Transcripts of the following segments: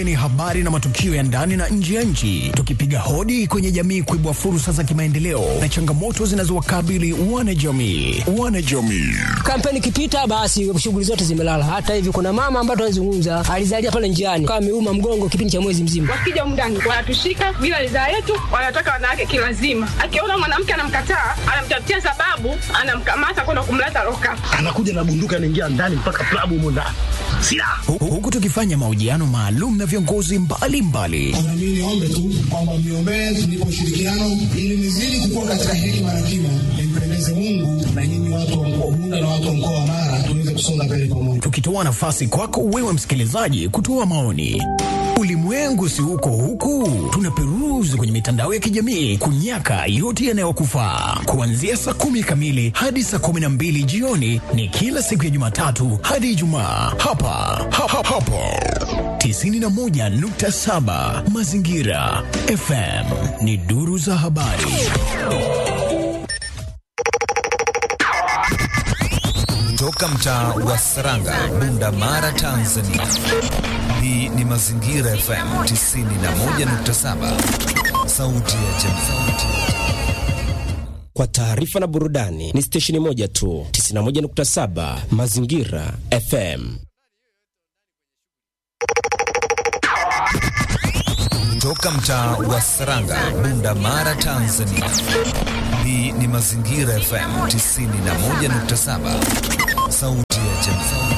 Ni habari na matukio ya ndani na nje ya nchi, tukipiga hodi kwenye jamii kuibua fursa za kimaendeleo na changamoto zinazowakabili wanajamii. Wanajamii Kampeni ikipita, basi shughuli zote zimelala. Hata hivi kuna mama ambaye tunazungumza alizalia pale njiani, kama ameuma mgongo kipindi cha mwezi mzima. Wakija mndani wanatushika bila ridhaa yetu, wanataka wanawake kilazima. Akiona mwanamke anamkataa, anamtafutia sababu, anamkamata kwenda kumleta loka. anakuja na bunduki anaingia ndani mpaka klabu humo ndani silaha Hu- huku tukifanya mahojiano maalum na viongozi mbalimbali Na mimi niombe tu kwamba mniombee tunipe ushirikiano ili nizidi kukua katika hekima na kima, nimpendeze Mungu na nyinyi watu wa mkoa wa Bunda na watu wa mkoa wa Mara tuweze kusonga mbele pamoja. tukitoa nafasi kwako wewe msikilizaji kutoa maoni. Ulimwengu si huko huku, tunaperuzi kwenye mitandao ya kijamii kunyaka yote yanayokufaa. Kuanzia saa kumi kamili hadi saa kumi na mbili jioni ni kila siku ya Jumatatu hadi Ijumaa hapa ha, ha, hapo 91.7 Mazingira FM ni duru za habari. Toka mtaa wa Saranga, Bunda Mara, Tanzania. Hii ni Mazingira FM 91.7, sauti ya jamii. Kwa taarifa na burudani ni stesheni moja tu, 91.7 Mazingira FM. Toka mtaa wa Saranga, Bunda Mara, Tanzania. Hii ni Mazingira FM 91.7, sauti ya jamii.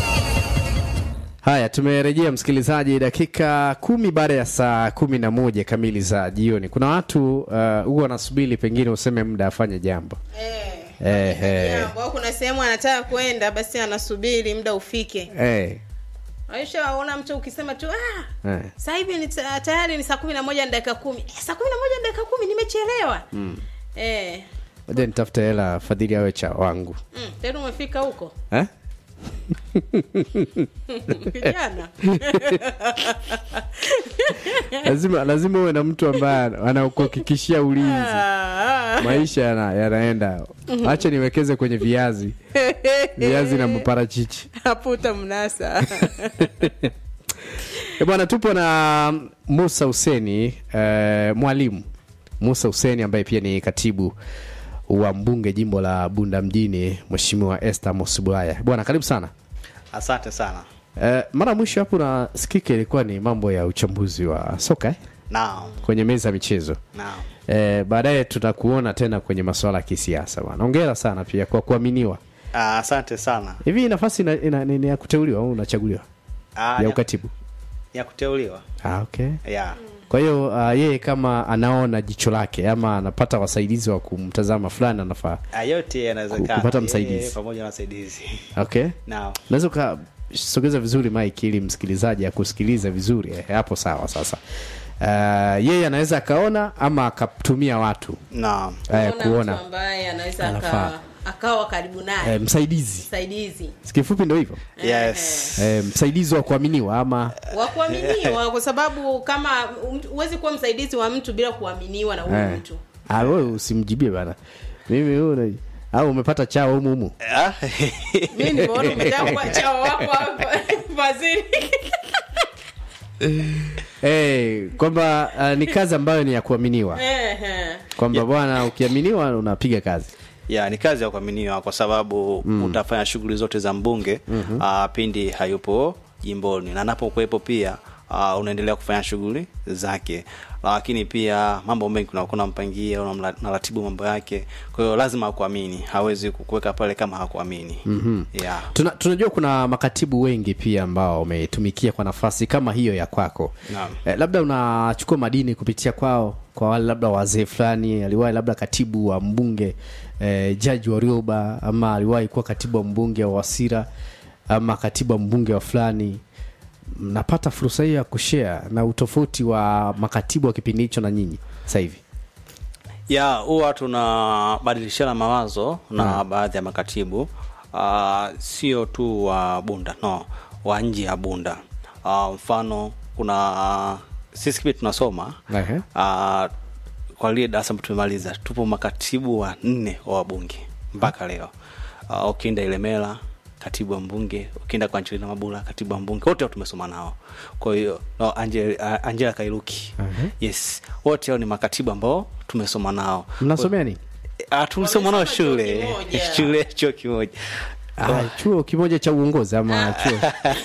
Haya, tumerejea msikilizaji, dakika kumi baada ya saa kumi na moja kamili za jioni. Kuna watu uh, huwa wanasubiri pengine useme muda afanye jambo eh, eh, Jambo, au kuna sehemu anataka kwenda basi anasubiri muda ufike eh, aishaona mtu ukisema tu ah, eh. sasa hivi ni ta- tayari ni saa kumi na moja na dakika kumi eh, saa kumi na moja na dakika kumi nimechelewa Mm. eh, Ngoja nitafute hela fadhili awe cha wangu mm, tayari umefika huko eh? kijana lazima lazima uwe na mtu ambaye anakuhakikishia ulinzi Ah, maisha yana, yanaenda acha niwekeze kwenye viazi viazi na maparachichi hapo utamnasa E bwana, tupo na Musa Huseni eh, mwalimu Musa Huseni ambaye pia ni katibu wa mbunge jimbo la Bunda mjini, Mheshimiwa Esther Mosubwaya. Bwana, karibu sana. Asante sana. Eh, mara ya mwisho hapo na sikika ilikuwa ni mambo ya uchambuzi wa soka eh? Naam, kwenye meza ya michezo naam. eh, baadaye tutakuona tena kwenye masuala ya kisiasa bwana. Hongera sana pia kwa kuaminiwa. Ah, Asante sana. Hivi hii nafasi ina, ina, ni ni ya kuteuliwa au unachaguliwa Ah, ya ukatibu? ya kuteuliwa. Ah, okay. Yeah. Kwa hiyo uh, yeye kama anaona jicho lake ama anapata wasaidizi wa kumtazama fulani anafaa. Ah, yote yanawezekana. Kupata Yeye msaidizi. pamoja na msaidizi. Okay. Naam. Unaweza ukasogeza vizuri mic ili msikilizaji akusikilize vizuri. Eh, hapo sawa sasa. Uh, yeye anaweza akaona ama akatumia watu Naam. eh, Kuona kuona mtu ambaye anaweza Anafaa. aka- akawa karibu naye eh, msaidizi. msaidizi Kifupi ndio hivyo. Yes. Eh, msaidizi wa kuaminiwa ama wa kuaminiwa kwa sababu kama mtu- huwezi kuwa msaidizi wa mtu bila kuaminiwa na huyo eh. mtu Ah, wewe usimjibie bana. Mimi huyu au umepata chao humu humu. Ah, mi nimeona umetaka kuwa chao wako hapa waziri Eh, kwamba uh, ni kazi ambayo ni ya kuaminiwa. Ehe. Kwamba bwana ukiaminiwa unapiga kazi. ya ni kazi ya kuaminiwa kwa sababu utafanya shughuli zote za mbunge ah, pindi hayupo jimboni na anapokuwepo pia uh, unaendelea kufanya shughuli zake lakini pia mambo mengi kuna kuna mpangia unamla- unaratibu mambo yake kwa hiyo lazima akuamini hawezi kukuweka pale kama hakuamini Mhm. yeah. Tuna, tunajua kuna makatibu wengi pia ambao wametumikia kwa nafasi kama hiyo ya kwako Naam. eh, labda unachukua madini kupitia kwao kwa wale labda wazee fulani aliwahi labda katibu wa mbunge eh, jaji wa Rioba ama aliwahi kuwa katibu wa mbunge wa Wasira ama katibu wa mbunge wa fulani mnapata fursa hiyo ya kushare na utofauti wa makatibu wa kipindi hicho na nyinyi sasa hivi ya huwa tunabadilishana mawazo na baadhi ya makatibu uh, sio tu wa bunda no wa nje ya bunda uh, mfano kuna sisi kipi tunasoma Ehe. uh, kwa lile darasa ambao tumemaliza tupo makatibu wa nne wa wabunge mpaka leo uh, ukienda ilemela katibu wa mbunge ukienda kwa Angelina Mabula katibu wa mbunge wote hao tumesoma nao kwa hiyo no, Angel, uh, Angela Kairuki Mhm. yes wote hao ni makatibu ambao tumesoma nao mnasomea nini Ah, tulisoma nao shule shule chuo kimoja Ah, chuo kimoja cha uongozi ama chuo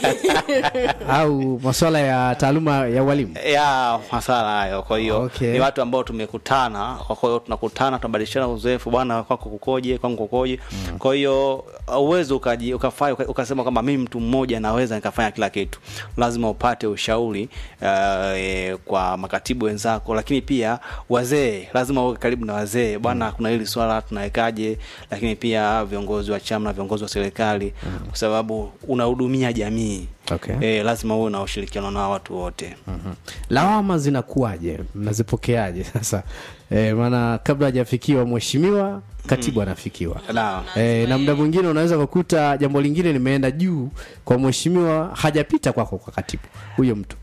au masuala ya taaluma ya ualimu ya masala hayo kwa hiyo Okay. ni watu ambao tumekutana kwa hiyo tunakutana tunabadilishana uzoefu bwana kwako kukoje kwangu kukoje kwa hiyo uwezo ukaji ukafanya uka- ukasema kwamba mimi mtu mmoja naweza nikafanya kila kitu lazima upate ushauri uh, e, kwa makatibu wenzako lakini pia wazee lazima uwe karibu na wazee bwana kuna hili swala tunawekaje lakini pia viongozi wa chama na viongozi wa serikali kwa sababu unahudumia jamii Okay. e, lazima uwe na ushirikiano na watu wote lawama zinakuwaje mnazipokeaje sasa e, maana kabla hajafikiwa mheshimiwa katibu anafikiwa Naam. e, na muda mwingine unaweza kukuta jambo lingine limeenda juu kwa mheshimiwa hajapita kwako kwa katibu huyo mtu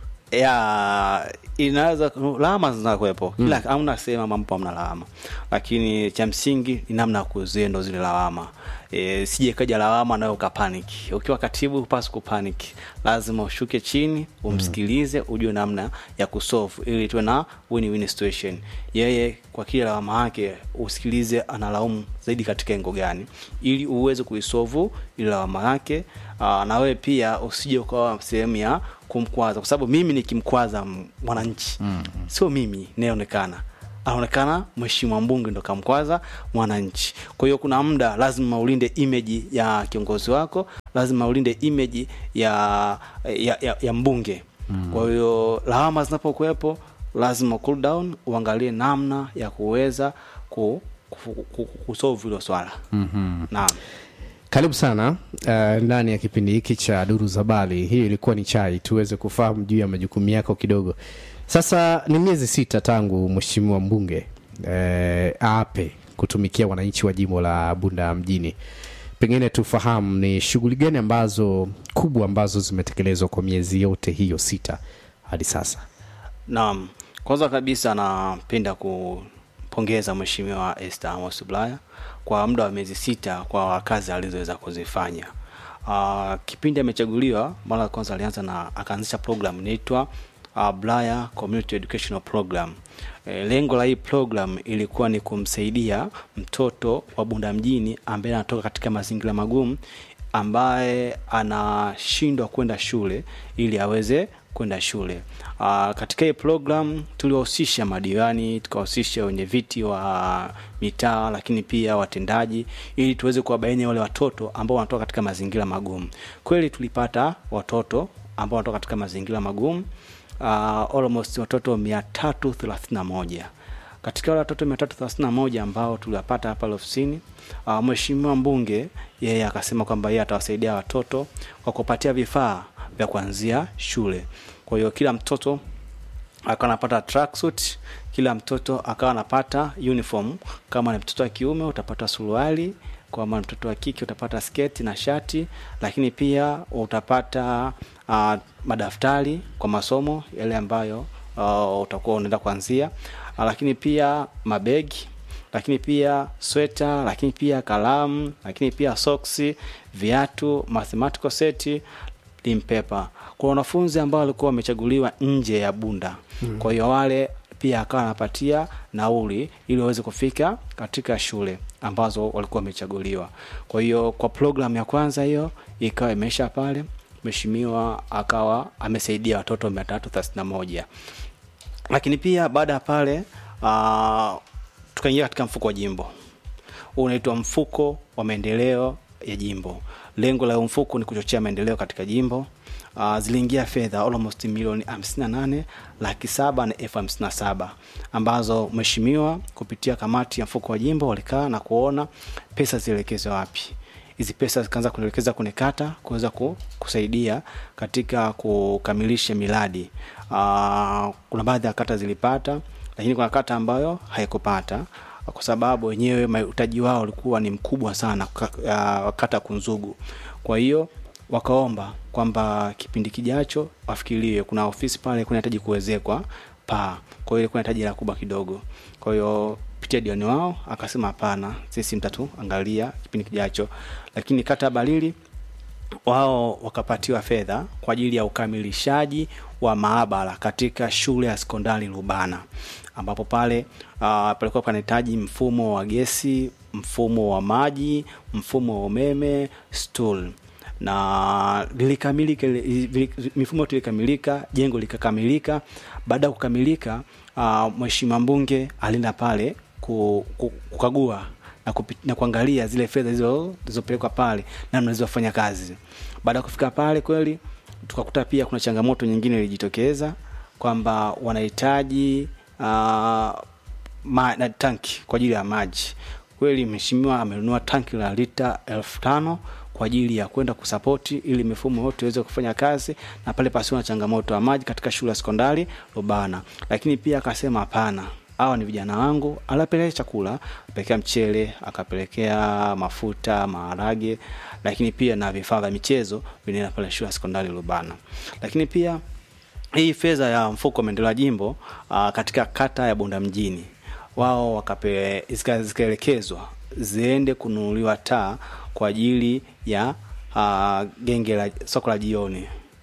ya inaweza lawama zinakuwepo kila hamna sehemu ambapo hamna lawama lakini cha msingi ni namna ya kuzuia ndo zile lawama e, sije kaja lawama nayo ukapaniki ukiwa katibu hupasi kupaniki lazima ushuke chini umsikilize ujue namna ya kusolve ili tuwe na win-win situation yeye kwa kila lawama yake usikilize analaumu zaidi katika engo gani ili uweze kuisolve ile lawama yake Aa, na wewe pia usije ukawa sehemu ya kumkwaza kwa sababu mimi nikimkwaza m- mwananchi mm. sio mimi nayeonekana anaonekana mheshimiwa mbunge ndo kamkwaza mwananchi kwa hiyo kuna muda lazima ulinde image ya kiongozi wako lazima ulinde image ya ya, ya, ya mbunge mm. kwa hiyo lawama zinapokuwepo lazima cool down uangalie namna ya kuweza ku, ku, ku, ku, kusolve hilo swala mm-hmm. naam karibu sana uh, ndani ya kipindi hiki cha duru za bali hii ilikuwa ni chai tuweze kufahamu juu ya majukumu yako kidogo sasa ni miezi sita tangu mheshimiwa mbunge eh, aape kutumikia wananchi wa jimbo la bunda mjini pengine tufahamu ni shughuli gani ambazo kubwa ambazo zimetekelezwa kwa miezi yote hiyo sita hadi sasa Naam, kwanza kabisa napenda kumpongeza Mheshimiwa Esther Amos Bulaya kwa muda wa miezi sita kwa kazi alizoweza kuzifanya. Uh, kipindi amechaguliwa, mara ya kwanza alianza na akaanzisha program inaitwa uh, Bulaya Community Educational Program. E, lengo la hii program ilikuwa ni kumsaidia mtoto wa Bunda mjini ambaye anatoka katika mazingira magumu ambaye anashindwa kwenda shule ili aweze kwenda shule. Uh, katika hii program tuliwahusisha madiwani, tukawahusisha wenye viti wa mitaa, lakini pia watendaji, ili tuweze kuwabaini wale watoto ambao wanatoka katika mazingira magumu. Kweli tulipata watoto ambao wanatoka katika mazingira magumu uh, almost watoto mia tatu thelathini na moja katika wale watoto mia tatu thelathini na moja ambao tuliwapata hapa ofisini uh, mheshimiwa mbunge yeye akasema kwamba yeye atawasaidia watoto kwa kupatia vifaa vya kuanzia shule kwa hiyo kila mtoto akawa anapata tracksuit kila mtoto akawa anapata uniform kama ni mtoto wa kiume utapata suruali kama ni mtoto wa kike utapata sketi na shati lakini pia utapata uh, madaftari kwa masomo yale ambayo uh, utakuwa unaenda kuanzia uh, lakini pia mabegi lakini pia sweta lakini pia kalamu lakini pia soksi viatu mathematical seti limpepa kwa wanafunzi ambao walikuwa wamechaguliwa nje ya bunda mm. kwa hiyo wale pia akawa anapatia nauli ili waweze kufika katika shule ambazo walikuwa wamechaguliwa kwa hiyo kwa programu ya kwanza hiyo ikawa imeisha pale mheshimiwa akawa amesaidia watoto mia tatu thelathini na moja lakini pia baada ya pale uh, tukaingia katika mfuko wa jimbo huu unaitwa mfuko wa maendeleo ya jimbo lengo la huu mfuko ni kuchochea maendeleo katika jimbo uh, ziliingia fedha almost milioni 58 laki saba na elfu hamsini na saba ambazo mheshimiwa kupitia kamati ya mfuko wa jimbo walikaa na kuona pesa zielekezwe wapi hizi pesa zikaanza kuelekeza kwenye kata kuweza ku, kusaidia katika kukamilisha miradi uh, kuna baadhi ya kata zilipata lakini kuna kata ambayo haikupata kwa sababu wenyewe mahitaji wao ulikuwa ni mkubwa sana ka- uh, kata kunzugu kwa hiyo wakaomba kwamba kipindi kijacho wafikirie kuna ofisi pale kunahitaji kuwezekwa paa kwa hiyo ilikuwa inahitaji hela kubwa kidogo kwa hiyo pitia dioni wao akasema hapana sisi mtatuangalia kipindi kijacho lakini kata ya balili wao wakapatiwa fedha kwa ajili ya ukamilishaji wa maabara katika shule ya sekondari Lubana ambapo pale uh, palikuwa panahitaji mfumo wa gesi, mfumo wa maji, mfumo wa umeme, stool na lilikamilika li- mifumo yote ilikamilika, jengo likakamilika. Baada ya kukamilika, uh, mheshimiwa mbunge alienda pale ku, ku, kukagua na, kupi, na kuangalia zile fedha zilizo- zilizopelekwa pale namna zilizofanya kazi. Baada ya kufika pale kweli tukakuta pia kuna changamoto nyingine ilijitokeza kwamba wanahitaji uh, ma, na tanki kwa ajili ya maji. Kweli mheshimiwa amenunua tanki la lita elfu tano kwa ajili ya kwenda kusapoti ili mifumo yote iweze kufanya kazi na pale pasiwe na changamoto ya maji katika shule ya sekondari Lubana. Lakini pia akasema hapana, hawa ni vijana wangu, alapelekea chakula, apelekea mchele, akapelekea mafuta, maharage, lakini pia na vifaa vya michezo vinaenda pale shule ya sekondari Lubana. Lakini pia hii fedha ya mfuko wa maendeleo ya jimbo uh, katika kata ya Bunda mjini wao wakape zika- zikaelekezwa ziende kununuliwa taa kwa ajili ya uh, genge la soko la jioni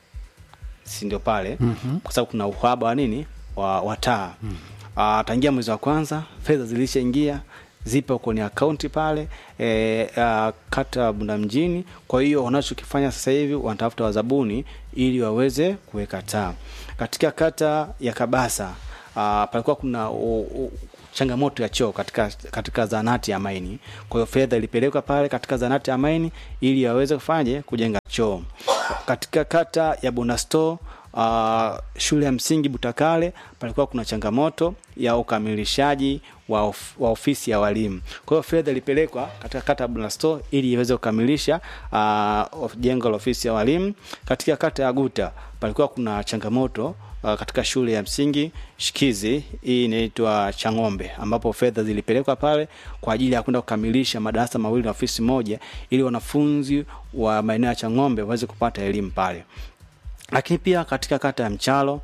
si ndio pale Mhm. kwa sababu kuna uhaba wa nini wa, wa taa mm. uh, tangia mwezi wa kwanza fedha zilishaingia zipo kwenye akaunti pale e, uh, kata ya Bunda mjini. Kwa hiyo wanachokifanya sasa hivi wanatafuta wazabuni ili waweze kuweka taa katika kata ya Kabasa. Uh, palikuwa kuna u, u, changamoto ya choo katika katika zanati ya maini. Kwa hiyo fedha ilipelekwa pale katika zanati ya maini ili waweze kufanye kujenga choo katika kata ya Bonasto. Uh, shule ya msingi Butakale palikuwa kuna changamoto ya ukamilishaji wa, of, wa ofisi ya walimu. Kwa hiyo fedha ilipelekwa katika kata ya Bonasto ili iweze kukamilisha uh, of- jengo la ofisi ya walimu. Katika kata ya Guta palikuwa kuna changamoto uh, katika shule ya msingi Shikizi, hii inaitwa Chang'ombe, ambapo fedha zilipelekwa pale kwa ajili ya kwenda kukamilisha madarasa mawili na ofisi moja, ili wanafunzi wa maeneo ya Chang'ombe waweze kupata elimu pale lakini pia katika kata ya Mchalo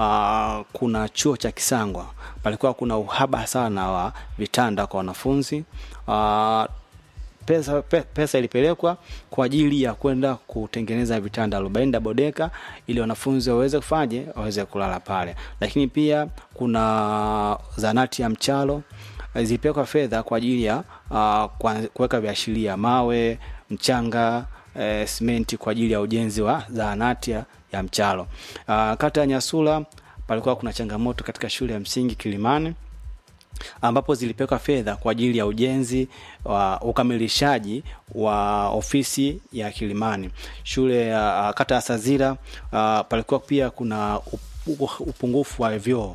uh, kuna chuo cha Kisangwa, palikuwa kuna uhaba sana wa vitanda kwa wanafunzi uh, pesa, pe, pesa ilipelekwa kwa ajili ya kwenda kutengeneza vitanda arobaini double decker ili wanafunzi waweze kufaje waweze kulala pale, lakini pia kuna zanati ya Mchalo eh, zilipelekwa fedha kwa ajili ya uh, kwa- kuweka viashiria mawe, mchanga eh, simenti kwa ajili ya ujenzi wa zahanati ya, ya Mchalo. Uh, kata ya Nyasula palikuwa kuna changamoto katika shule ya msingi Kilimani ambapo zilipelekwa fedha kwa ajili ya ujenzi wa ukamilishaji wa ofisi ya Kilimani. Shule ya uh, kata ya Sazira uh, palikuwa pia kuna upu- upungufu wa vyoo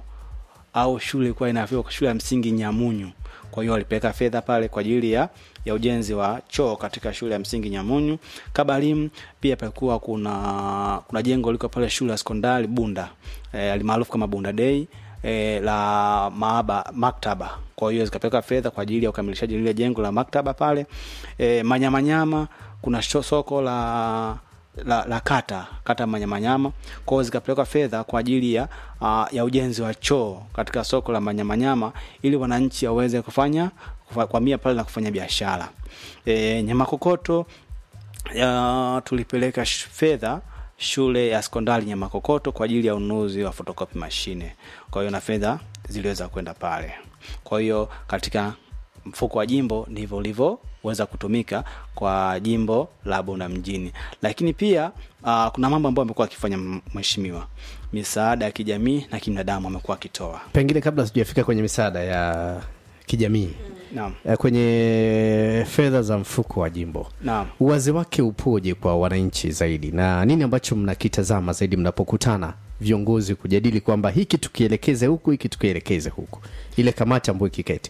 au shule ilikuwa ina vyoo, shule ya msingi Nyamunyu. Kwa hiyo walipeleka fedha pale kwa ajili ya, ya ujenzi wa choo katika shule ya msingi Nyamunyu. Kabarim pia palikuwa kuna kuna jengo liko pale shule ya sekondari Bunda eh, alimaarufu kama Bunda Day eh, la maaba maktaba. Kwa hiyo zikapeleka fedha kwa ajili ya ukamilishaji lile jengo la maktaba pale. Eh, Manyamanyama kuna sho- soko la la, la kata kata Manyamanyama. Kwa hiyo zikapelekwa fedha kwa ajili ya uh, ya ujenzi wa choo katika soko la Manyamanyama ili wananchi waweze kufanya kufa- kuhamia pale na kufanya biashara. E, Nyamakokoto ya, tulipeleka sh- fedha shule ya sekondari Nyamakokoto kwa ajili ya ununuzi wa photocopy mashine. Kwa hiyo na fedha ziliweza kwenda pale. Kwa hiyo katika mfuko wa jimbo ndivyo ulivyoweza kutumika kwa jimbo la Bunda mjini, lakini pia uh, kuna mambo ambayo amekuwa akifanya m- mheshimiwa, misaada ya kijamii na kibinadamu amekuwa akitoa. pengine kabla sijafika kwenye misaada ya kijamii Naam. eh, kwenye fedha za mfuko wa jimbo Naam. uwazi wake upoje kwa wananchi zaidi na nini ambacho mnakitazama zaidi mnapokutana viongozi kujadili kwamba hiki tukielekeze huku hiki tukielekeze huku ile kamati ambayo ikiketi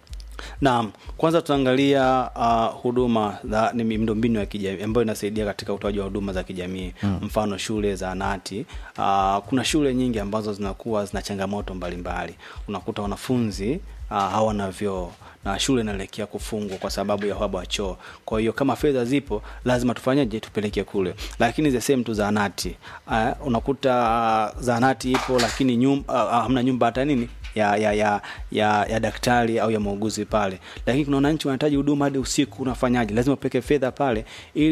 Naam, kwanza tutaangalia uh, huduma za ni miundombinu ya kijamii ambayo inasaidia katika utoaji wa huduma za kijamii Mm. mfano shule zahanati. Uh, kuna shule nyingi ambazo zinakuwa zina changamoto mbalimbali, unakuta wanafunzi uh, hawana vyoo na shule inaelekea kufungwa kwa sababu ya uhaba wa choo. Kwa hiyo kama fedha zipo, lazima tufanyeje? Tupeleke kule. Lakini the same tu zahanati, uh, unakuta uh, zahanati ipo lakini nyumba, uh, hamna nyumba hata nini ya ya ya ya, ya daktari au ya muuguzi pale, lakini kuna wananchi wanahitaji huduma hadi usiku. Unafanyaje? Lazima upeke fedha pale ili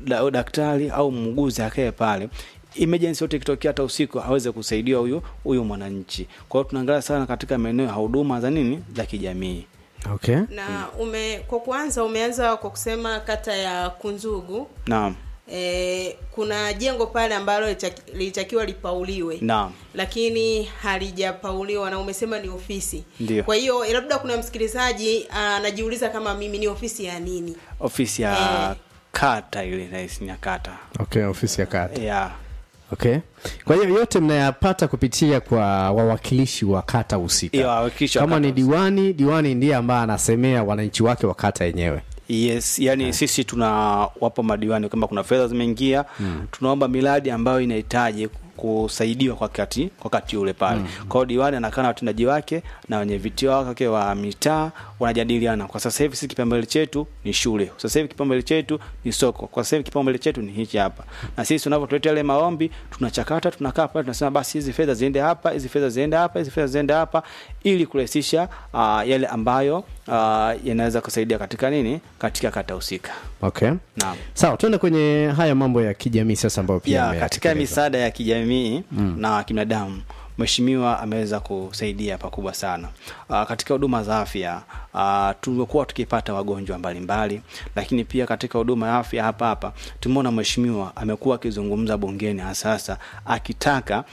da, daktari au muuguzi akae pale emergency yote ikitokea hata usiku aweze kusaidia huyu huyu mwananchi kwa hiyo tunaangalia sana katika maeneo ya huduma za nini za kijamii okay na ume kwa kwanza umeanza kwa kusema kata ya kunzugu naam e, kuna jengo pale ambalo litaki- lilitakiwa lipauliwe naam lakini halijapauliwa na umesema ni ofisi Ndio. kwa hiyo labda kuna msikilizaji anajiuliza kama mimi ni ofisi ya nini ofisi ya kata ile rahisi ya kata okay ofisi ya kata ya okay kwa hiyo yote mnayapata kupitia kwa wawakilishi wa kata Iyo, husika wawakilishi wa kama kata ni diwani diwani ndiye ambaye anasemea wananchi wake wa kata yenyewe yes yani sisi tunawapa madiwani kama kuna fedha zimeingia mm. tunaomba miradi ambayo inahitaji kusaidiwa kwa kati kwa kati ule pale mm. kwa hiyo diwani anakaa na watendaji wake na wenye viti wake wa mitaa wanajadiliana kwa sasa hivi sisi kipaumbele chetu ni shule sasa hivi kipaumbele chetu ni soko kwa sasa hivi kipaumbele chetu ni hichi hapa na sisi tunavyotuletea yale maombi tunachakata tunakaa pale tunasema basi hizi fedha ziende hapa hizi fedha ziende hapa hizi fedha ziende hapa ili kurahisisha uh, yale ambayo uh, yanaweza kusaidia katika nini katika kata husika okay naam sawa tuende kwenye haya mambo ya kijamii sasa ambayo pia ya yametekelezwa. katika misaada ya kijamii mm. na kibinadamu mheshimiwa ameweza kusaidia pakubwa sana uh, katika huduma za afya uh, tumekuwa tukipata wagonjwa mbalimbali lakini pia katika huduma ya afya hapa hapa tumeona mheshimiwa amekuwa akizungumza bungeni hasasa akitaka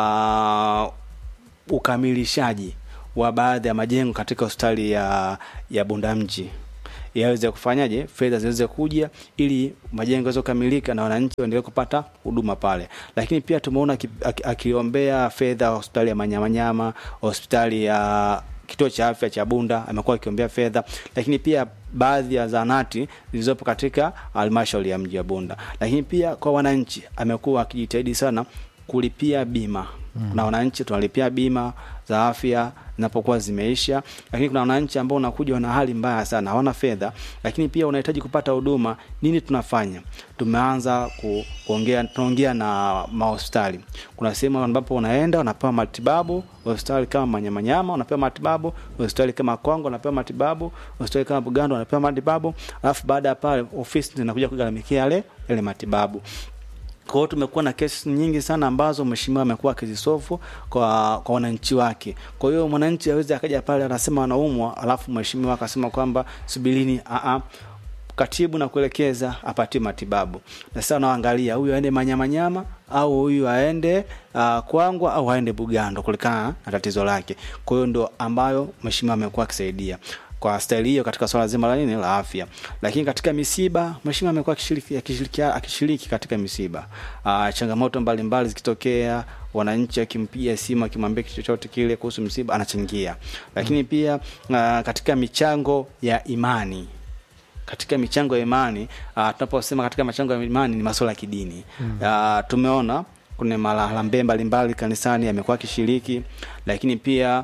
uh, ukamilishaji wa baadhi ya majengo katika hospitali ya ya bundamji yaweze kufanyaje fedha ziweze kuja ili majengo yaweze kukamilika na wananchi waendelee kupata huduma pale lakini pia tumeona aki- aki- akiombea fedha hospitali ya manyamanyama hospitali ya kituo cha afya cha bunda amekuwa akiombea fedha lakini pia baadhi ya zanati zilizopo katika halmashauri ya mji wa bunda lakini pia kwa wananchi amekuwa akijitahidi sana kulipia bima mm. na wananchi tunalipia bima za afya zinapokuwa zimeisha lakini kuna wananchi ambao unakuja wana hali mbaya sana hawana fedha lakini pia unahitaji kupata huduma nini tunafanya tumeanza ku, kuongea tunaongea na mahospitali kuna sehemu ambapo unaenda unapewa matibabu hospitali kama manyamanyama unapewa matibabu hospitali kama kwango unapewa matibabu hospitali kama bugando unapewa matibabu alafu baada ya pale ofisi zinakuja kugharamikia yale yale matibabu kwa hiyo tumekuwa na kesi nyingi sana ambazo mheshimiwa amekuwa akizisofu kwa kwa wananchi wake kwa hiyo mwananchi awezi akaja pale anasema anaumwa alafu mheshimiwa akasema kwamba subirini a katibu na kuelekeza apatie matibabu na sasa unaangalia huyu aende manyamanyama au huyu aende uh, kwangwa au aende bugando kulingana na tatizo lake kwa hiyo ndo ambayo mheshimiwa amekuwa akisaidia kwa staili hiyo katika swala zima la nini la afya lakini katika misiba mheshimiwa amekuwa akishiriki, akishiriki, akishiriki katika misiba uh, changamoto mbalimbali zikitokea wananchi akimpiga simu akimwambia kitu chochote kile kuhusu msiba anachangia lakini pia uh, katika michango ya imani katika michango ya imani uh, tunaposema katika michango ya imani ni masuala ya kidini mm. uh, tumeona kuna maharambee mbalimbali kanisani amekuwa akishiriki lakini pia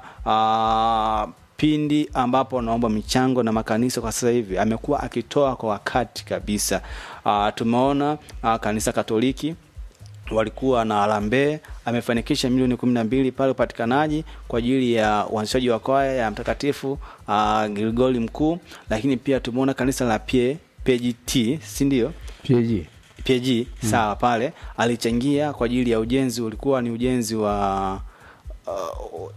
uh, pindi ambapo naomba michango na makanisa kwa sasa hivi amekuwa akitoa kwa wakati kabisa uh, tumeona uh, kanisa katoliki walikuwa na harambee amefanikisha milioni kumi na mbili pale upatikanaji kwa ajili ya uanzishaji wa kwaya ya mtakatifu uh, gilgoli mkuu lakini pia tumeona kanisa la P- pgt si ndio PAG. pg mm. sawa pale alichangia kwa ajili ya ujenzi ulikuwa ni ujenzi wa uh,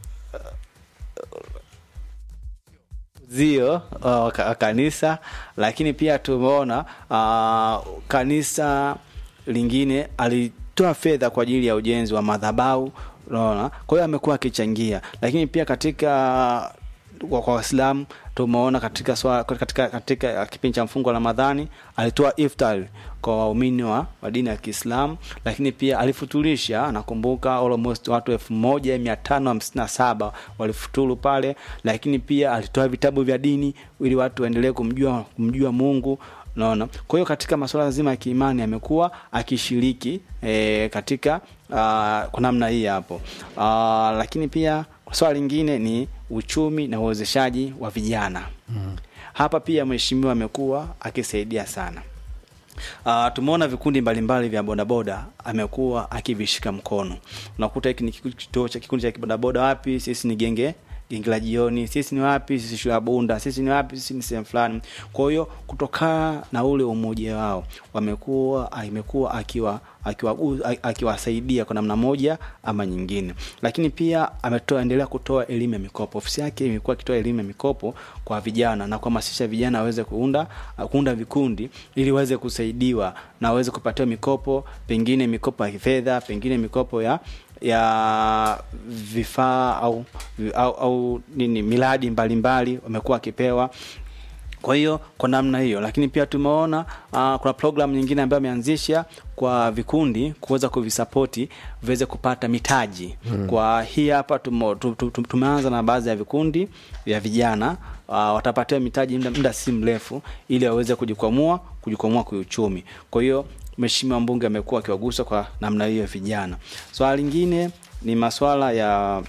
zio uh, ka- kanisa lakini pia tumeona uh, kanisa lingine alitoa fedha kwa ajili ya ujenzi wa madhabau unaona kwa hiyo amekuwa akichangia lakini pia katika kwa kwa waislamu tumeona katika, swa, katika, katika kipindi cha mfungo wa ramadhani alitoa iftar kwa waumini wa, wa dini ya kiislamu lakini pia alifuturisha nakumbuka almost watu elfu moja mia tano hamsini na saba walifuturu pale lakini pia alitoa vitabu vya dini ili watu waendelee kumjua, kumjua mungu naona kwa hiyo katika masuala zima ya kiimani amekuwa akishiriki e, katika uh, kwa namna hii hapo uh, lakini pia swala lingine ni uchumi na uwezeshaji wa vijana mm. hapa pia mheshimiwa amekuwa akisaidia sana Uh, tumeona vikundi mbalimbali vya bodaboda amekuwa akivishika mkono unakuta hiki ni kiku- kituo cha kikundi cha kibodaboda wapi sisi ni genge gengi la jioni sisi ni wapi sisi shule ya bunda sisi ni wapi sisi ni sehemu fulani kwa hiyo kutokana na ule umoja wao wamekuwa imekuwa akiwa akiwagu- akiwasaidia kwa namna moja ama nyingine lakini pia ametoa endelea kutoa elimu ya mikopo ofisi yake imekuwa akitoa elimu ya mikopo kwa vijana na kuhamasisha vijana waweze kuunda kuunda vikundi ili waweze kusaidiwa na waweze kupatiwa mikopo pengine mikopo ya fedha pengine mikopo ya ya vifaa au, au, au nini miradi mbalimbali wamekuwa wakipewa kwa hiyo kwa namna hiyo lakini pia tumeona uh, kuna program nyingine ambayo ameanzisha kwa vikundi kuweza kuvisapoti viweze kupata mitaji Mm. kwa hii hapa tumo- tu- tu- tu- tumeanza na baadhi ya vikundi vya vijana uh, watapatiwa mitaji muda, muda si mrefu ili waweze kujikwamua kujikwamua kiuchumi kwa hiyo mheshimiwa mbunge amekuwa akiwagusa kwa namna hiyo vijana swala lingine ni maswala ya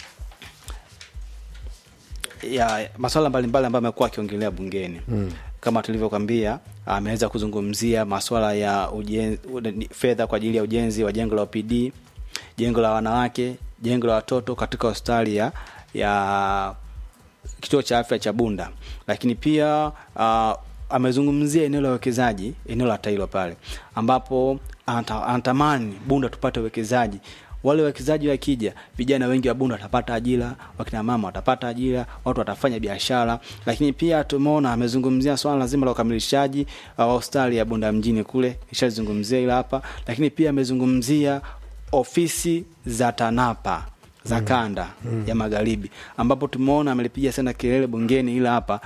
ya maswala mbalimbali ambayo amekuwa akiongelea bungeni Mm. kama tulivyokwambia ameweza kuzungumzia maswala ya ujen- uden- fedha kwa ajili ya ujenzi wa jengo la OPD jengo la wanawake jengo la watoto katika hospitali ya, ya kituo cha afya cha bunda lakini pia uh, amezungumzia eneo la uwekezaji eneo la tailo pale ambapo anata- anatamani bunda tupate uwekezaji wale wawekezaji wakija vijana wengi wa bunda watapata ajira wakina mama watapata ajira watu watafanya biashara lakini pia tumeona amezungumzia swala zima la ukamilishaji uh, wa hospitali ya bunda mjini kule ishazungumzia ila hapa lakini pia amezungumzia ofisi za tanapa za Mm. kanda Mm. ya magharibi ambapo tumeona amelipiga sana kelele bungeni ila hapa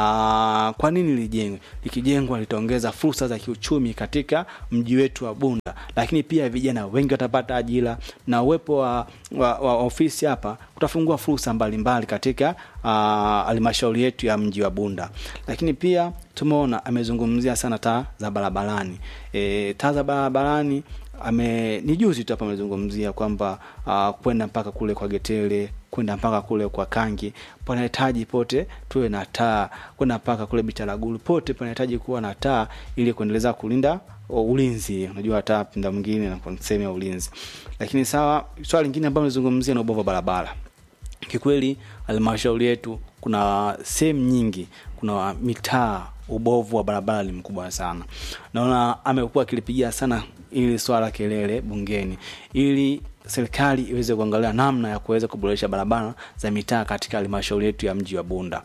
na kwa nini lijengwe likijengwa litaongeza fursa za kiuchumi katika mji wetu wa bunda lakini pia vijana wengi watapata ajira na uwepo wa, wa, wa ofisi hapa kutafungua fursa mbalimbali katika ah, halmashauri yetu ya mji wa bunda lakini pia tumeona amezungumzia sana taa za barabarani e, taa za barabarani ame ni juzi tu hapa amezungumzia kwamba uh, kwenda mpaka kule kwa getele kwenda mpaka kule kwa kangi panahitaji pote tuwe na taa kwenda mpaka kule bitaragulu pote panahitaji kuwa na taa ili kuendeleza kulinda uh, ulinzi unajua taa pinda mwingine na sehemu ya ulinzi lakini sawa swala lingine ambayo amezungumzia na ubovu wa barabara kikweli halmashauri yetu kuna sehemu nyingi kuna mitaa ubovu wa barabara ni mkubwa sana naona amekuwa akilipigia sana ili swala kelele bungeni ili serikali iweze kuangalia namna ya kuweza kuboresha barabara za mitaa katika halmashauri yetu ya mji wa bunda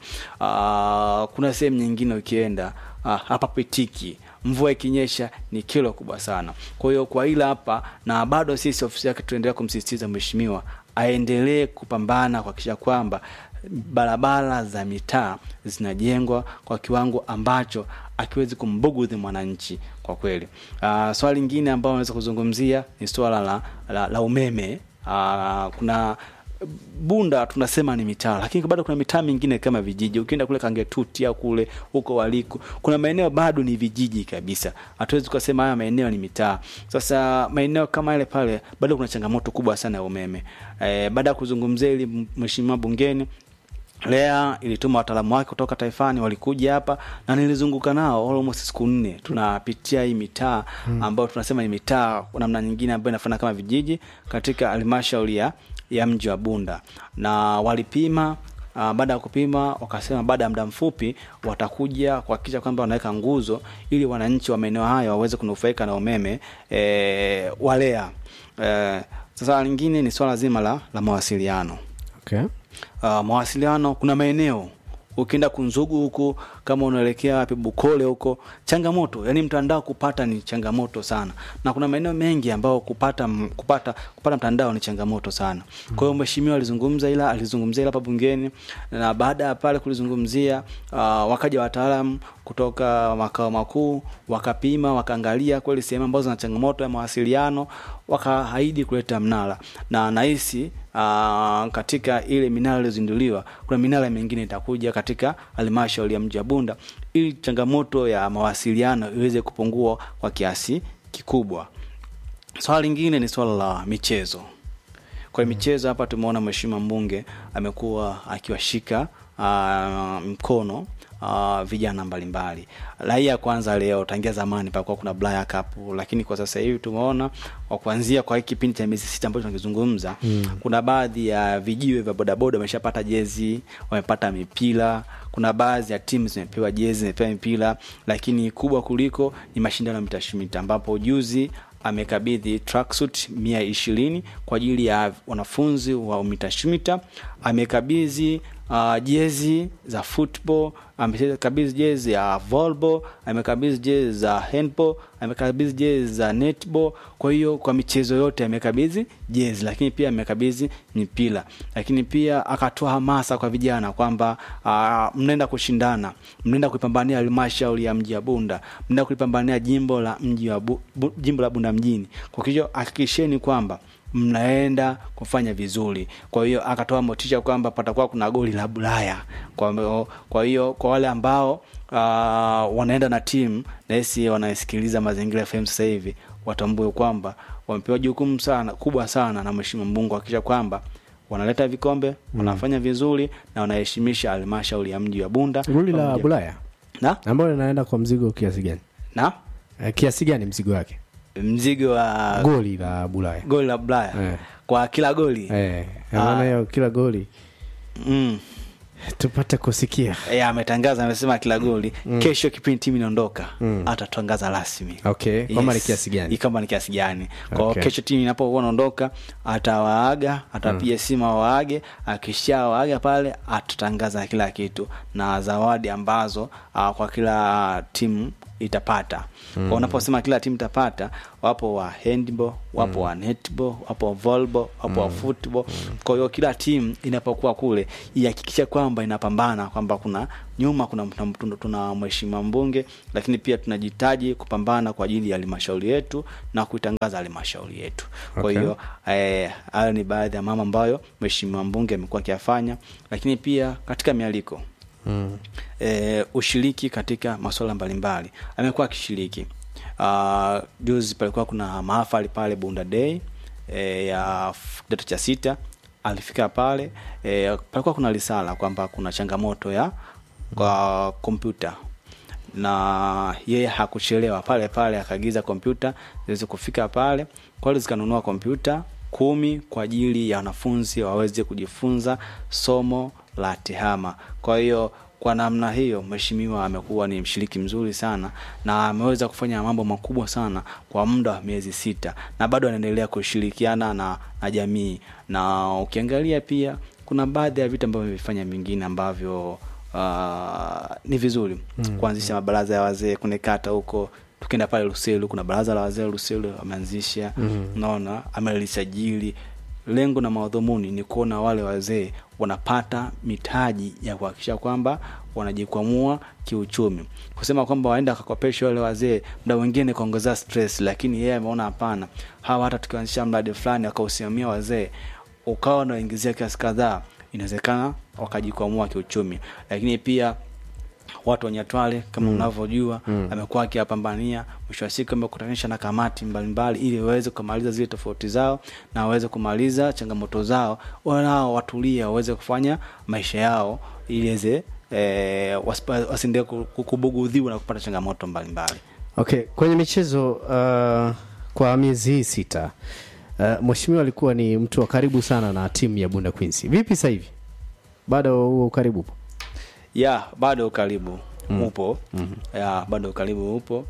uh, kuna sehemu nyingine ukienda uh, hapa pitiki mvua ikinyesha ni kilo kubwa sana kwa hiyo kwa ila hapa na bado sisi ofisi yake tunaendelea kumsisitiza mheshimiwa aendelee kupambana kuhakikisha kwamba barabara za mitaa zinajengwa kwa kiwango ambacho akiwezi kumbugudhi mwananchi kwa kweli uh, swala lingine ambayo naweza kuzungumzia ni swala la, la, la umeme uh, kuna bunda tunasema ni mitaa lakini bado kuna mitaa mingine kama vijiji ukienda kule kangetuti au kule huko waliku kuna maeneo bado ni vijiji kabisa hatuwezi tukasema haya maeneo ni mitaa sasa maeneo kama yale pale bado kuna changamoto kubwa sana ya umeme e, baada ya kuzungumzia ili mheshimiwa bungeni lea ilituma wataalamu wake kutoka taifani walikuja hapa na nilizunguka nao almost siku nne tunapitia hii mitaa Mm. ambayo tunasema ni mitaa kwa namna nyingine ambayo inafanana kama vijiji katika halmashauri ya, ya mji wa bunda na walipima Uh, baada ya kupima wakasema baada ya muda mfupi watakuja kuhakikisha kwamba wanaweka nguzo ili wananchi wa maeneo hayo waweze kunufaika na umeme e, walea e, sasa lingine ni swala zima la, la mawasiliano okay. uh, mawasiliano kuna maeneo ukienda kunzugu huko kama unaelekea wapi bukole huko changamoto yani mtandao kupata ni changamoto sana na kuna maeneo mengi ambao kupata m- kupata kupata mtandao ni changamoto sana kwa hiyo mheshimiwa alizungumza ila alizungumzia ila hapa bungeni na baada ya pale kulizungumzia uh, wakaja wataalam kutoka makao makuu wakapima wakaangalia kweli sehemu ambazo zina changamoto ya mawasiliano wakaahidi kuleta mnara na nahisi uh, katika ile minara iliyozinduliwa kuna minara mingine itakuja katika halmashauri ya mji wa bunda ili changamoto ya mawasiliano iweze kupungua kwa kiasi kikubwa swala lingine ni swala la michezo kwa michezo hapa tumeona mheshimiwa mbunge amekuwa akiwashika uh, mkono uh, vijana mbalimbali raia kwanza leo tangia zamani pakuwa kuna Blaya Cup lakini kwa sasa hivi tumeona kwa kuanzia kwa hiki kipindi cha miezi sita ambacho tunakizungumza mm. kuna baadhi ya vijiwe vya bodaboda wameshapata jezi wamepata mipira kuna baadhi ya timu zimepewa jezi zimepewa mipira lakini kubwa kuliko ni mashindano ya mitashumita ambapo juzi amekabidhi tracksuit mia ishirini kwa ajili ya wanafunzi wa umitashumita amekabidhi uh, jezi za football amekabidhi jezi ya volleyball amekabidhi jezi za handball amekabidhi jezi za netball kwa hiyo kwa michezo yote amekabidhi jezi lakini pia amekabidhi mipira lakini pia akatoa hamasa kwa vijana kwamba uh, mnaenda kushindana mnaenda kuipambania halmashauri ya mji wa bunda mnaenda kuipambania jimbo la mji wa bu, bu, jimbo la bunda mjini kwa hiyo hakikisheni kwamba mnaenda kufanya vizuri kwa hiyo akatoa motisha kwamba patakuwa kuna goli la bulaya kwa, kwa hiyo kwa wale ambao uh, wanaenda na timu nahisi wanasikiliza mazingira fm sasa hivi watambue kwamba wamepewa jukumu sana kubwa sana na mheshimiwa mbungu hakikisha kwamba wanaleta vikombe wanafanya vizuri na wanaheshimisha halmashauri ya mji wa bunda goli la Pamoja- bulaya na ambayo linaenda kwa mzigo kiasi gani na Eh, kiasi gani mzigo wake mzigo wa goli la bulaya goli la bulaya Eh. kwa kila goli eh, maana hiyo kila goli mm. tupate kusikia Eh, ametangaza amesema kila goli Mm. kesho kipindi timu inaondoka Mm. atatangaza rasmi okay kwamba ni kiasi gani kama ni kiasi gani kwa Okay. kesho timu inapokuwa naondoka atawaaga atapiga simu awaage akishawaaga pale atatangaza kila kitu na zawadi ambazo uh, kwa kila timu itapata Mm. kwa unaposema kila timu itapata wapo wa handball wapo wa netball wapo wa volleyball wapo wa football kwa hiyo kila timu inapokuwa kule ihakikisha kwamba inapambana kwamba kuna nyuma kuna tuna, tuna, tuna mheshimiwa mbunge lakini pia tunajitaji kupambana kwa ajili ya halmashauri yetu na kuitangaza halmashauri yetu kwa Okay. hiyo eh, hayo ni baadhi ya mama ambayo mheshimiwa mbunge amekuwa akiyafanya lakini pia katika mialiko mm. e, ushiriki katika masuala mbalimbali amekuwa akishiriki uh, juzi palikuwa kuna mahafali pale bunda day e, ya f- kidato cha sita alifika pale e, palikuwa kuna risala kwamba kuna changamoto ya kwa kompyuta na yeye hakuchelewa pale pale akaagiza kompyuta ziweze kufika pale kwali zikanunua kompyuta kumi kwa ajili ya wanafunzi waweze kujifunza somo la tehama kwa hiyo kwa namna hiyo mheshimiwa amekuwa ni mshiriki mzuri sana na ameweza kufanya mambo makubwa sana kwa muda wa miezi sita na bado anaendelea kushirikiana na, na jamii na ukiangalia pia kuna baadhi ya vitu ambavyo vifanya vingine ambavyo uh, ni vizuri Mm. kuanzisha mabaraza ya wazee kune kata huko tukienda pale Luselu kuna baraza la wazee Luselu ameanzisha Mhm. naona amelisajili lengo na madhumuni ni kuona wale wazee wanapata mitaji ya kuhakikisha kwamba wanajikwamua kiuchumi kusema kwamba waenda wakakopesha wale wazee mda mwingine kuongezea stress lakini yeye ameona hapana hawa hata tukianzisha mradi fulani akausimamia wazee ukawa unaingizia kiasi kadhaa inawezekana wakajikwamua kiuchumi lakini pia watu wa Nyatwale kama Mm. unavyojua Mm. amekuwa akiyapambania mwisho wa siku amekutanisha na kamati mbalimbali ili waweze kumaliza zile tofauti zao na waweze kumaliza changamoto zao wanao watulia waweze kufanya maisha yao ili weze eh, wasipa- wasiendelee ku- ku- kubugudhiwa na kupata changamoto mbalimbali okay kwenye michezo uh, kwa miezi hii sita uh, mheshimiwa alikuwa ni mtu wa karibu sana na timu ya bunda queens vipi sasa hivi bado huo ukaribu upo ya bado ukaribu Mm. upo Mhm. ya bado ukaribu upo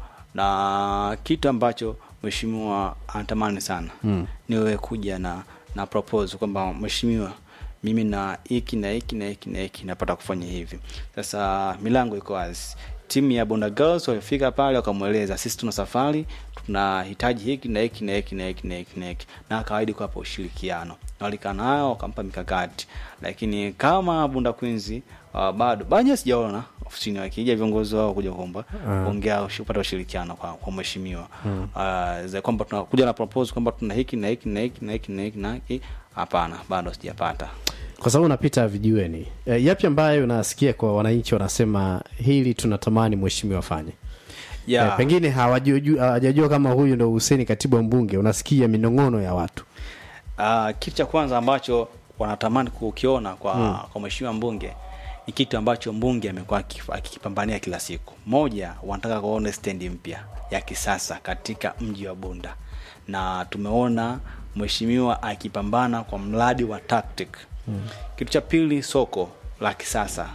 na kitu ambacho mheshimiwa anatamani sana Mm. niwe kuja na na propose kwamba mheshimiwa mimi na hiki na hiki na hiki na hiki napata kufanya hivi sasa milango iko wazi timu ya bonda girls walifika pale wakamweleza sisi tuna safari tunahitaji hiki na hiki na hiki na hiki na hiki na hiki na akawaidi kuwapa ushirikiano na walikaa nao wakampa mikakati lakini kama bunda queens uh, bado bado sijaona ofisini wakija viongozi wao kuja kuomba Ah. kuongea ushi- kupata ushirikiano kwa, kwa mheshimiwa Mm. uh, za kwamba tunakuja na propose kwamba tuna hiki na hiki na hiki na hiki na hiki na hiki hapana bado sijapata kwa sababu unapita vijiweni e, yapi ambayo unasikia kwa wananchi wanasema hili tunatamani mheshimiwa afanye Yeah. Eh, pengine hawajujua- hawajajua kama huyu ndo Huseni katibu wa mbunge unasikia minong'ono ya watu uh, kitu cha kwanza ambacho wanatamani kukiona kwa, Mm. kwa mheshimiwa mbunge ni kitu ambacho mbunge amekuwa akif- akikipambania kila siku moja wanataka kuona stendi mpya ya kisasa katika mji wa bunda na tumeona mheshimiwa akipambana kwa mradi wa tactic mm. kitu cha pili soko la kisasa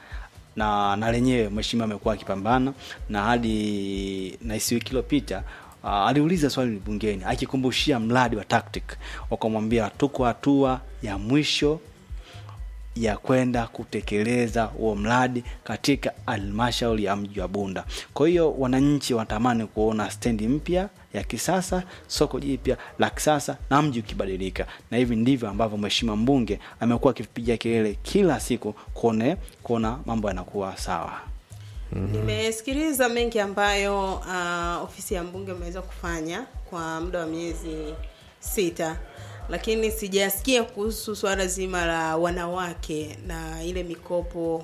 na na lenyewe mheshimiwa amekuwa akipambana na hadi nahisi wiki iliyopita uh, aliuliza swali bungeni akikumbushia mradi wa tactic wakamwambia tuko hatua ya mwisho ya kwenda kutekeleza huo mradi katika halmashauri ya mji wa Bunda. Kwa hiyo wananchi wanatamani kuona stendi mpya ya kisasa, soko jipya la kisasa na mji ukibadilika, na hivi ndivyo ambavyo mheshimiwa mbunge amekuwa akipiga kelele kila siku kuone kuona mambo yanakuwa sawa. nimesikiliza mengi ambayo uh, ofisi ya mbunge imeweza kufanya kwa muda wa miezi sita lakini sijasikia kuhusu swala zima la wanawake na ile mikopo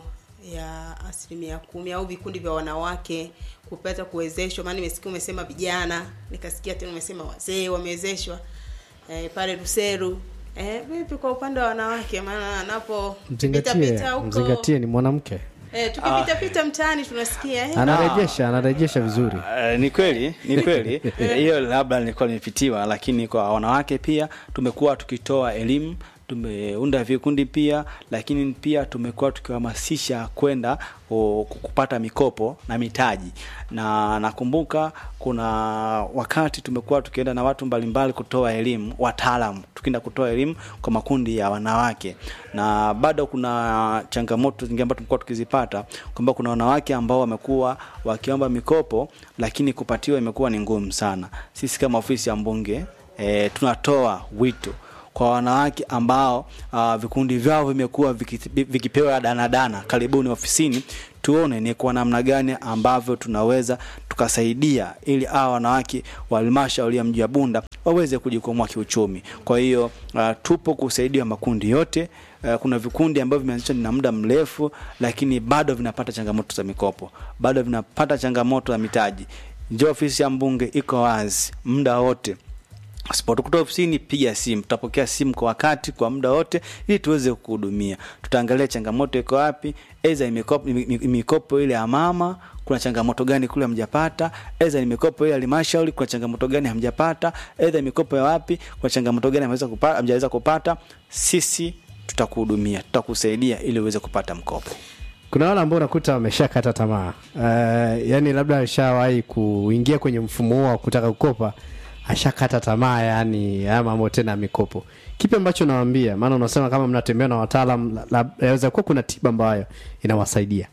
ya asilimia kumi au vikundi vya wanawake kupata kuwezeshwa maana nimesikia umesema vijana nikasikia tena umesema wazee wamewezeshwa eh, pale ruseru eh, vipi kwa upande wa wanawake maana napo mzingatie pita huko mzingatie ni mwanamke Eh, tukipita pita mtaani tunasikia eh, anarejesha anarejesha vizuri Uh, ni kweli ni kweli hiyo labda nilikuwa nimepitiwa lakini kwa wanawake pia tumekuwa tukitoa elimu tumeunda vikundi pia lakini pia tumekuwa tukihamasisha kwenda o, kupata mikopo na mitaji na nakumbuka kuna wakati tumekuwa tukienda na watu mbalimbali kutoa elimu wataalamu tukienda kutoa elimu kwa makundi ya wanawake na bado kuna changamoto zingine ambazo tumekuwa tukizipata kwamba kuna wanawake ambao wamekuwa wakiomba mikopo lakini kupatiwa imekuwa ni ngumu sana sisi kama ofisi ya mbunge e, tunatoa wito kwa wanawake ambao uh, vikundi vyao vimekuwa viki- vikipewa danadana karibuni ofisini tuone ni kwa namna gani ambavyo tunaweza tukasaidia ili hawa wanawake wa halmashauri ya mji wa bunda waweze kujikwamua kiuchumi kwa hiyo uh, tupo kusaidia makundi yote uh, kuna vikundi ambavyo vimeanzishwa na muda mrefu lakini bado vinapata changamoto za mikopo bado vinapata changamoto za mitaji njo ofisi ya mbunge iko wazi muda wote usipotukuta ofisini piga simu tutapokea simu kwa wakati kwa muda wote ili tuweze kuhudumia tutaangalia changamoto iko wapi eza mikopo, mikopo ile ya mama kuna changamoto gani kule hamjapata eza ni mikopo ile ya halmashauri kuna changamoto gani hamjapata edha mikopo ya wapi kuna changamoto gani hamjaweza kupata, hamjaweza kupata sisi tutakuhudumia tutakusaidia ili uweze kupata mkopo kuna wale ambao unakuta wameshakata tamaa uh, yani labda ashawahi kuingia kwenye mfumo huo wa kutaka kukopa ashakata tamaa yani haya mambo tena ya mikopo kipi ambacho nawambia maana unasema kama mnatembea na wataalam la- la- yaweza kuwa kuna tiba ambayo inawasaidia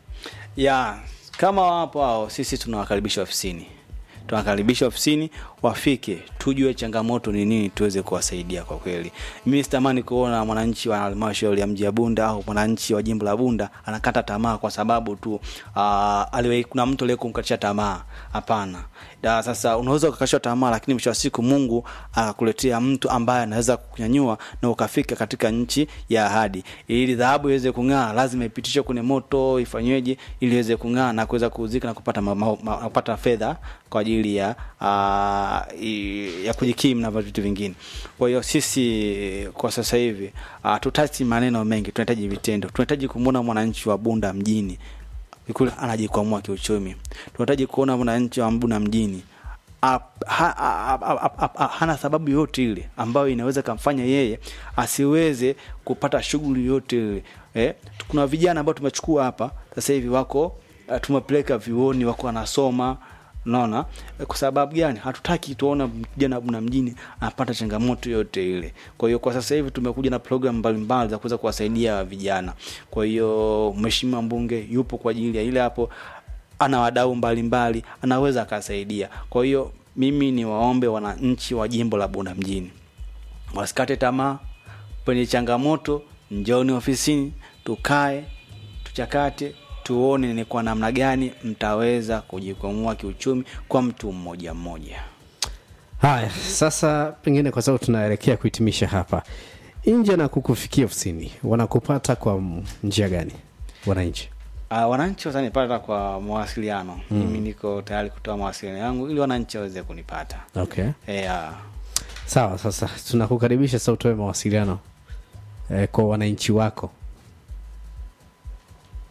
ya kama wapo hao sisi tunawakaribisha ofisini tunawakaribisha ofisini wafike tujue changamoto ni nini tuweze kuwasaidia kwa kweli mimi sitamani kuona mwananchi wa halmashauri ya mji ya bunda au mwananchi wa jimbo la bunda anakata tamaa kwa sababu tu uh, aliwahi kuna mtu aliye kumkatisha tamaa hapana da sasa unaweza ukakatishwa tamaa lakini mwisho wa siku mungu akakuletea mtu ambaye anaweza kunyanyua na ukafika katika nchi ya ahadi ili dhahabu iweze kung'aa lazima ipitishwe kwenye moto ifanyweje ili iweze kung'aa na kuweza kuuzika na kupata, ma, ma, ma, kupata fedha kwa ajili ya uh, i- ya kujikimu na vitu vingine kwa hiyo sisi kwa sasa hivi uh, tutati maneno mengi tunahitaji vitendo tunahitaji kumwona mwananchi wa bunda mjini kule anajikwamua kiuchumi tunahitaji kuona mwananchi wa mbuna mjini ap- ha- ha- ha- ha- ha- ha- hana sababu yoyote ile ambayo inaweza kamfanya yeye asiweze kupata shughuli yoyote ile eh? kuna vijana ambao tumechukua hapa sasa hivi wako uh, tumepeleka vyuoni wako wanasoma unaona Eh, kwa sababu gani hatutaki tuona kijana buna mjini anapata changamoto yote ile kwa hiyo kwa sasa hivi tumekuja na programu mbalimbali za kuweza kuwasaidia vijana kwa hiyo mheshimiwa mbunge yupo kwa ajili ya ile hapo ana wadau mbalimbali anaweza akasaidia kwa hiyo mimi ni waombe wananchi wa jimbo la bunda mjini wasikate tamaa penye changamoto njoni ofisini tukae tuchakate tuone ni kwa namna gani mtaweza kujikwamua kiuchumi kwa mtu mmoja mmoja haya sasa pengine kwa sababu tunaelekea kuhitimisha hapa nje na kukufikia ofisini wanakupata kwa m- njia gani wananchi Uh, wananchi watanipata kwa mawasiliano mm. mimi niko tayari kutoa mawasiliano yangu ili wananchi waweze kunipata okay e, uh, sawa sasa tunakukaribisha sasa utoe mawasiliano eh, kwa wananchi wako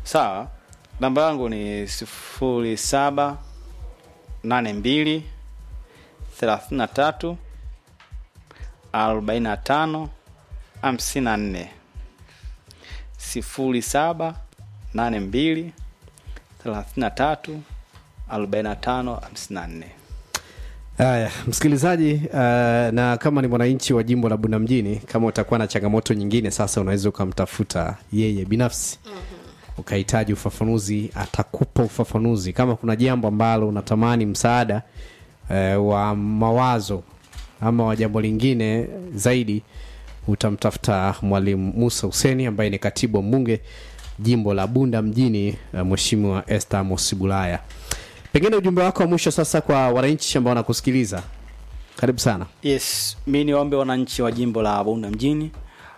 sawa namba yangu ni sifuri saba nane mbili thelathini na tatu arobaini na tano hamsini na nne sifuri saba nane mbili thelathini na tatu arobaini na tano hamsini na nne Haya, msikilizaji, uh, na kama ni mwananchi wa jimbo la Bunda mjini, kama utakuwa na changamoto nyingine, sasa unaweza ukamtafuta yeye binafsi ukahitaji ufafanuzi, atakupa ufafanuzi. Kama kuna jambo ambalo unatamani msaada uh, wa mawazo ama wa jambo lingine zaidi, utamtafuta mwalimu Musa Huseni ambaye ni katibu wa mbunge jimbo la Bunda mjini, uh, Mheshimiwa Esther Mosibulaya. Pengine ujumbe wako wa mwisho sasa kwa wananchi ambao wanakusikiliza. Karibu sana. yes mi niwaombe wananchi wa jimbo la bunda mjini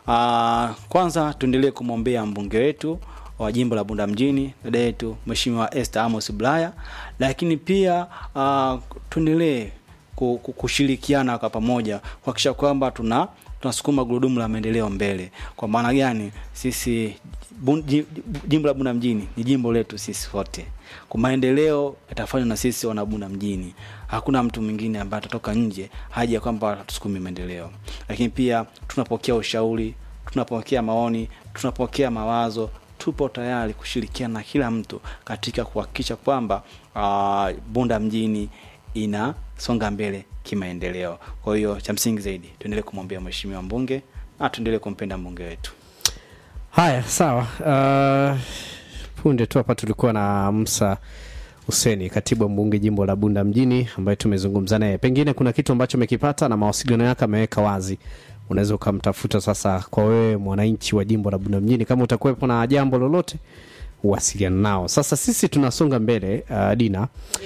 uh, kwanza tuendelee kumwombea mbunge wetu wa jimbo la bunda mjini dada yetu mheshimiwa Esther Amos Bulaya lakini pia uh, tuendelee ku- ku- kushirikiana kwa pamoja kuhakikisha kwamba tuna tunasukuma gurudumu la maendeleo mbele kwa maana gani sisi bun, ji- jimbo la bunda mjini ni jimbo letu sisi wote kwa maendeleo yatafanywa na sisi wana bunda mjini hakuna mtu mwingine ambaye atatoka nje haja ya kwamba tusukumi maendeleo lakini pia tunapokea ushauri tunapokea maoni tunapokea mawazo tupo tayari kushirikiana na kila mtu katika kuhakikisha kwamba uh, bunda mjini inasonga mbele kimaendeleo kwa hiyo cha msingi zaidi tuendelee kumwombea mheshimiwa mbunge na tuendelee kumpenda mbunge wetu Haya, sawa. Uh, punde tu hapa tulikuwa na Musa Huseni, katibu wa mbunge jimbo la Bunda mjini, ambaye tumezungumza naye. Pengine kuna kitu ambacho amekipata na mawasiliano yake ameweka wazi, unaweza ukamtafuta sasa. Kwa wewe mwananchi wa jimbo la Bunda mjini, kama utakuwepo na jambo lolote, uwasiliana nao. Sasa sisi tunasonga mbele. Uh, Dina,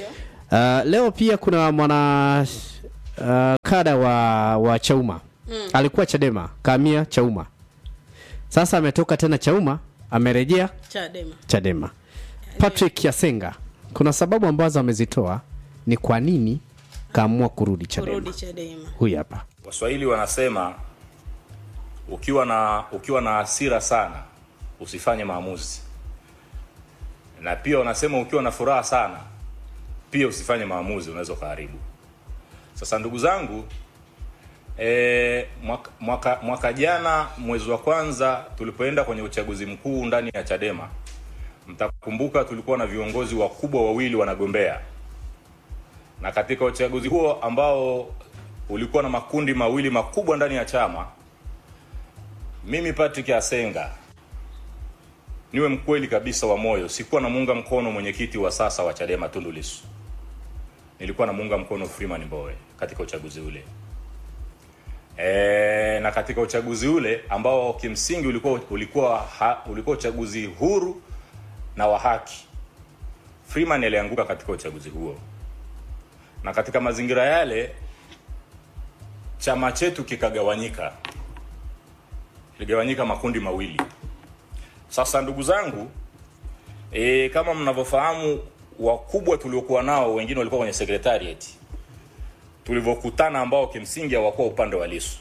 uh, leo pia kuna mwana uh, kada wa, wa Chauma Mm. alikuwa Chadema, kamia Chauma sasa ametoka tena Chauma, amerejea Chadema. Chadema. Patrick Yasenga, kuna sababu ambazo amezitoa ni kwa nini kaamua kurudi Chadema. Kurudi Chadema. Huyu hapa. Waswahili wanasema ukiwa na ukiwa na hasira sana usifanye maamuzi, na pia wanasema ukiwa na furaha sana pia usifanye maamuzi, unaweza ukaharibu. Sasa ndugu zangu, e, mwaka, mwaka, mwaka jana mwezi wa kwanza tulipoenda kwenye uchaguzi mkuu ndani ya Chadema, mtakumbuka tulikuwa na viongozi wakubwa wawili wanagombea, na katika uchaguzi huo ambao ulikuwa na makundi mawili makubwa ndani ya chama, mimi Patrick Asenga niwe mkweli kabisa wa moyo, sikuwa namuunga mkono mwenyekiti wa sasa wa Chadema Tundu Lissu, nilikuwa namuunga mkono Freeman Mbowe katika uchaguzi ule. E, na katika uchaguzi ule ambao kimsingi ulikuwa ulikuwa ha, ulikuwa uchaguzi huru na wa haki, Freeman alianguka katika uchaguzi huo, na katika mazingira yale chama chetu kikagawanyika, kiligawanyika makundi mawili. Sasa ndugu zangu, e, kama mnavyofahamu, wakubwa tuliokuwa nao wengine walikuwa kwenye secretariat tulivyokutana, ambao kimsingi hawakuwa upande wa Lissu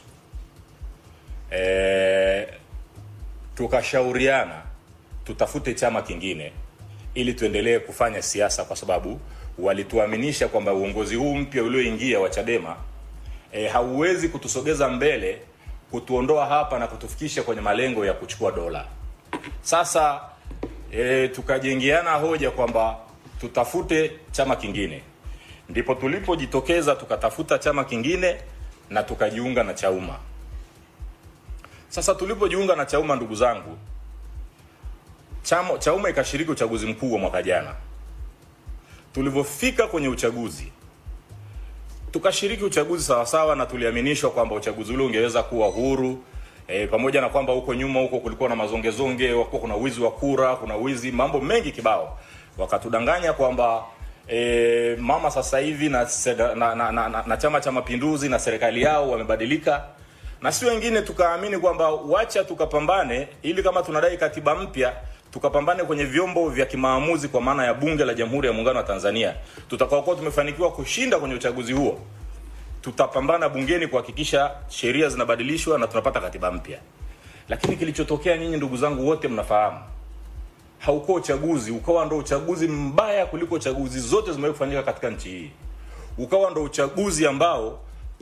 e, tukashauriana tutafute chama kingine ili tuendelee kufanya siasa, kwa sababu walituaminisha kwamba uongozi huu mpya ulioingia wa Chadema e, hauwezi kutusogeza mbele, kutuondoa hapa na kutufikisha kwenye malengo ya kuchukua dola. Sasa e, tukajengeana hoja kwamba tutafute chama kingine, ndipo tulipojitokeza tukatafuta chama kingine na tukajiunga na Chauma. Sasa tulipojiunga na Chauma, ndugu zangu, chama, Chauma ikashiriki uchaguzi mkuu wa mwaka jana. Tulivyofika kwenye uchaguzi tukashiriki uchaguzi sawasawa, na tuliaminishwa kwamba uchaguzi ule ungeweza kuwa huru e, pamoja na kwamba huko nyuma huko kulikuwa na mazongezonge, wakuwa kuna wizi wa kura, kuna wizi, mambo mengi kibao. Wakatudanganya kwamba e, mama sasa hivi na, seda- na, na, na, na, na Chama cha Mapinduzi na serikali yao wamebadilika, na si wengine tukaamini kwamba wacha tukapambane, ili kama tunadai katiba mpya tukapambane kwenye vyombo vya kimaamuzi kwa maana ya Bunge la Jamhuri ya Muungano wa Tanzania. Tutakaokuwa tumefanikiwa kushinda kwenye uchaguzi huo, tutapambana bungeni kuhakikisha sheria zinabadilishwa na tunapata katiba mpya. Lakini kilichotokea, nyinyi ndugu zangu wote mnafahamu, haukuwa uchaguzi ukawa ndo uchaguzi mbaya kuliko chaguzi zote zimewahi kufanyika katika nchi hii ukawa ndo uchaguzi ambao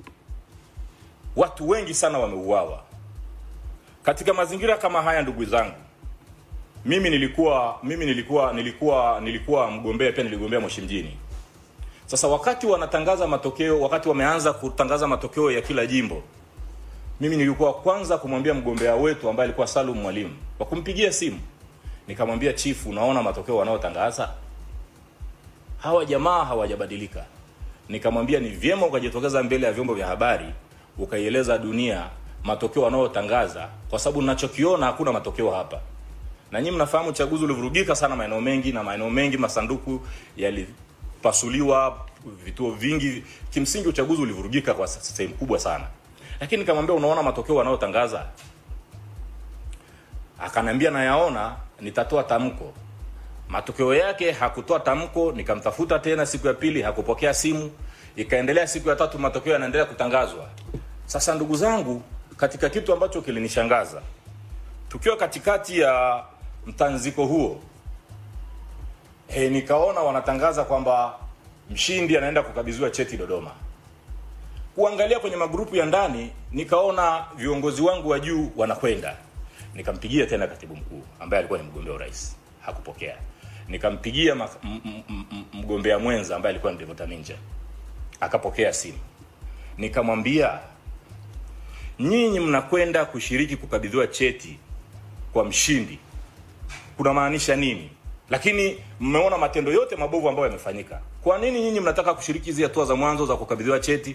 watu wengi sana wameuawa katika mazingira kama haya ndugu zangu mimi nilikuwa mimi nilikuwa nilikuwa nilikuwa mgombea pia niligombea moshi mjini sasa wakati wanatangaza matokeo wakati wameanza kutangaza matokeo ya kila jimbo mimi nilikuwa kwanza kumwambia mgombea wetu ambaye alikuwa salum mwalimu kwa kumpigia simu nikamwambia chifu unaona matokeo wanaotangaza hawa jamaa hawajabadilika nikamwambia ni vyema ukajitokeza mbele ya vyombo vya habari ukaieleza dunia matokeo wanayotangaza kwa sababu ninachokiona hakuna matokeo hapa na nyinyi mnafahamu uchaguzi ulivurugika sana maeneo mengi na maeneo mengi masanduku yalipasuliwa vituo vingi kimsingi uchaguzi ulivurugika kwa sehemu kubwa sana lakini nikamwambia unaona matokeo wanayotangaza akaniambia nayaona nitatoa tamko matokeo yake hakutoa tamko nikamtafuta tena siku ya pili hakupokea simu ikaendelea siku ya tatu matokeo yanaendelea kutangazwa sasa ndugu zangu katika kitu ambacho kilinishangaza tukiwa katikati ya mtanziko huo he, nikaona wanatangaza kwamba mshindi anaenda kukabidhiwa cheti dodoma kuangalia kwenye magrupu ya ndani nikaona viongozi wangu wa juu wanakwenda nikampigia tena katibu mkuu ambaye alikuwa ni mgombea urais hakupokea nikampigia ma- m- m- m- mgombea mwenza ambaye alikuwa ni devota minja akapokea simu nikamwambia nyinyi mnakwenda kushiriki kukabidhiwa cheti kwa mshindi kuna maanisha nini lakini mmeona matendo yote mabovu ambayo yamefanyika kwa nini nyinyi mnataka kushiriki hizi hatua za mwanzo za kukabidhiwa cheti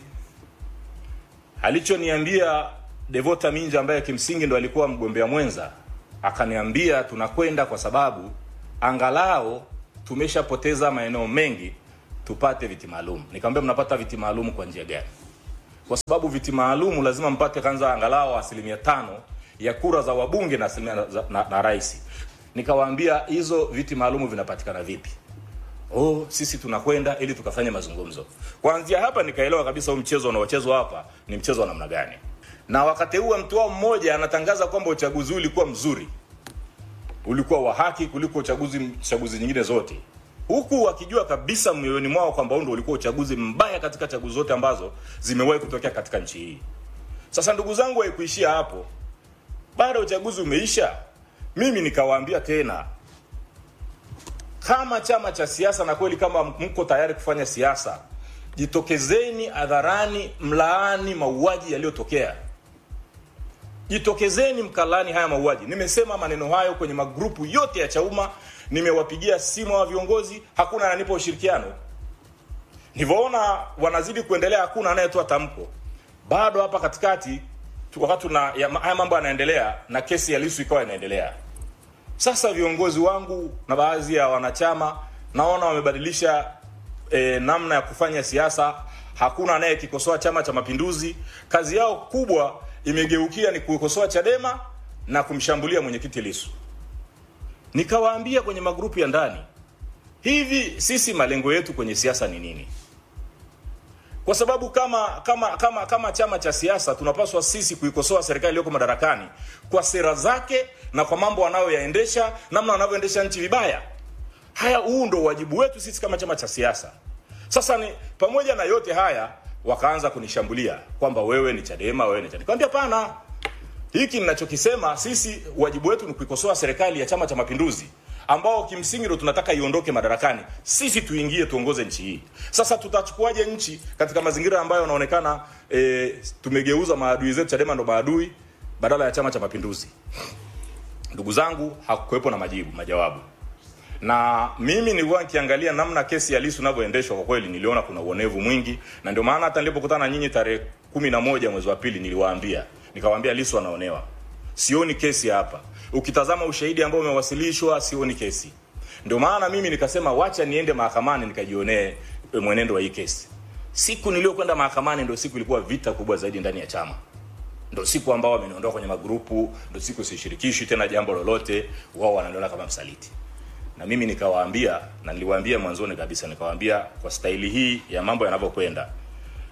alichoniambia devota minja ambaye kimsingi ndo alikuwa mgombea mwenza akaniambia tunakwenda kwa sababu angalao tumeshapoteza maeneo mengi tupate viti maalum nikamwambia mnapata viti maalum kwa njia gani kwa sababu viti maalum lazima mpate kwanza angalau asilimia tano ya kura za wabunge na asilimia za- na, na rais nikawaambia hizo viti maalum vinapatikana vipi oh sisi tunakwenda ili tukafanye mazungumzo kuanzia hapa nikaelewa kabisa huu mchezo unaochezwa hapa ni mchezo wa namna gani na wakateua mtu wao mmoja anatangaza kwamba uchaguzi huu ulikuwa mzuri ulikuwa wa haki kuliko uchaguzi chaguzi nyingine zote huku wakijua kabisa mioyoni mwao kwamba huu ndo ulikuwa uchaguzi mbaya katika chaguzi zote ambazo zimewahi kutokea katika nchi hii sasa ndugu zangu haikuishia hapo baada ya uchaguzi umeisha mimi nikawaambia tena kama chama cha siasa na kweli kama mko tayari kufanya siasa jitokezeni hadharani mlaani mauaji yaliyotokea jitokezeni mkalani haya mauaji nimesema maneno hayo kwenye magrupu yote ya chauma nimewapigia simu wa viongozi hakuna ananipa ushirikiano nilivyoona wanazidi kuendelea hakuna anayetoa tamko bado hapa katikati tu- wakati tuna ya, haya mambo yanaendelea na kesi ya lisu ikawa inaendelea sasa viongozi wangu na baadhi ya wanachama naona wamebadilisha e, namna ya kufanya siasa hakuna anayekikosoa chama cha mapinduzi kazi yao kubwa imegeukia ni kukosoa chadema na kumshambulia mwenyekiti lisu nikawaambia kwenye magrupu ya ndani hivi sisi malengo yetu kwenye siasa ni nini kwa sababu kama kama kama kama chama cha siasa tunapaswa sisi kuikosoa serikali iliyoko madarakani kwa sera zake na kwa mambo wanayoyaendesha namna wanavyoendesha nchi vibaya haya huu ndo wajibu wetu sisi kama chama cha siasa sasa ni pamoja na yote haya wakaanza kunishambulia kwamba wewe ni chadema wewe ni chadema nikamwambia pana hiki ninachokisema sisi wajibu wetu ni kuikosoa serikali ya chama cha mapinduzi ambao kimsingi ndo tunataka iondoke madarakani sisi tuingie tuongoze nchi hii sasa tutachukuaje nchi katika mazingira ambayo yanaonekana e, tumegeuza maadui zetu chadema ndo maadui badala ya chama cha mapinduzi ndugu zangu hakukuwepo na majibu majawabu na mimi nilikuwa nikiangalia namna kesi ya Lissu inavyoendeshwa kwa kweli niliona kuna uonevu mwingi na ndio maana hata nilipokutana na nyinyi tarehe kumi na moja mwezi wa pili niliwaambia nikawaambia Lissu anaonewa sioni kesi hapa ukitazama ushahidi ambao umewasilishwa sioni kesi ndio maana mimi nikasema wacha niende mahakamani nikajionee e, mwenendo wa hii kesi siku niliyokwenda mahakamani ndio siku ilikuwa vita kubwa zaidi ndani ya chama ndo siku ambao wameniondoa kwenye magrupu ndo siku sishirikishi tena jambo lolote wao wananiona kama msaliti na mimi nikawaambia na niliwaambia mwanzoni kabisa nikawaambia kwa staili hii ya mambo yanavyokwenda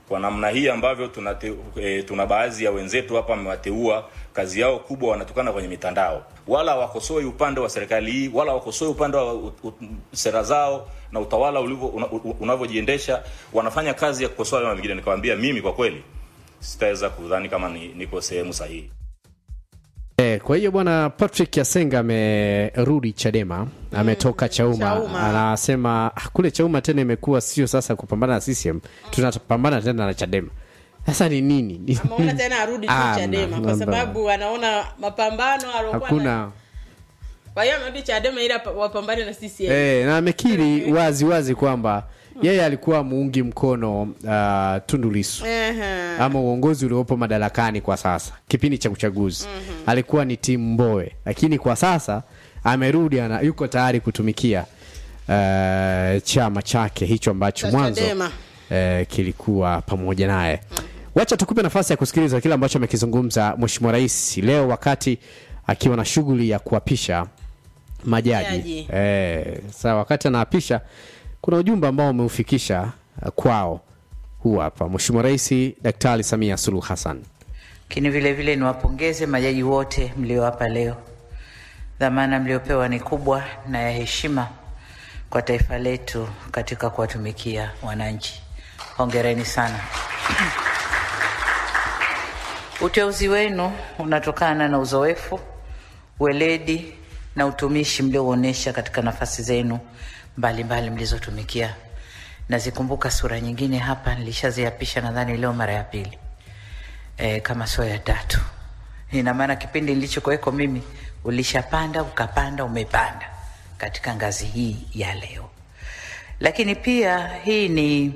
kwa namna hii ambavyo tuna, e, tuna baadhi ya wenzetu hapa wamewateua kazi yao kubwa wanatokana kwenye mitandao wala hawakosoi upande wa serikali hii wala hawakosoi upande wa u, u, sera zao na utawala ulivyo una, u- unavyojiendesha wanafanya kazi ya kukosoa vyama vingine nikamwambia mimi kwa kweli sitaweza kudhani kama ni, niko sehemu sahihi Eh, kwa hiyo bwana Patrick Yasenga amerudi Chadema, ametoka Chauma. Chauma. Anasema "Ah, kule Chauma tena imekuwa sio sasa kupambana na CCM, tunapambana tena na Chadema. Sasa ni nini? Ni- ameona tena arudi tu Ah, Chadema na- kwa na- sababu anaona mapambano aliokuwa na- hakuna kwa hiyo amerudi Chadema ili apa- wapambane na CCM. eh, na amekiri wazi wazi kwamba yeye alikuwa muungi mkono uh, Tundu Lissu Ehe. ama uongozi uliopo madarakani kwa sasa kipindi cha uchaguzi alikuwa ni timu Mbowe, lakini kwa sasa amerudi ana, yuko tayari kutumikia uh, chama chake hicho ambacho Cha mwanzo Chadema. uh, kilikuwa pamoja naye. Wacha tukupe nafasi ya kusikiliza kile ambacho amekizungumza Mheshimiwa Rais leo wakati akiwa na shughuli ya kuapisha majaji. Majaji. Eh, sasa wakati anaapisha kuna ujumbe ambao umeufikisha uh, kwao. Huu hapa Mheshimiwa Rais Daktari Samia Suluhu Hassan. Lakini vile vile niwapongeze majaji wote mlio hapa leo. Dhamana mliopewa ni kubwa na ya heshima kwa taifa letu katika kuwatumikia wananchi. Hongereni sana. Uteuzi wenu unatokana na uzoefu, weledi na utumishi mliouonyesha katika nafasi zenu mbalimbali mlizotumikia. Nazikumbuka sura nyingine hapa, nilishaziapisha nadhani leo mara ya pili e, kama sio ya tatu. Ina maana kipindi nilichokuweko mimi ulishapanda ukapanda umepanda katika ngazi hii ya leo, lakini pia hii ni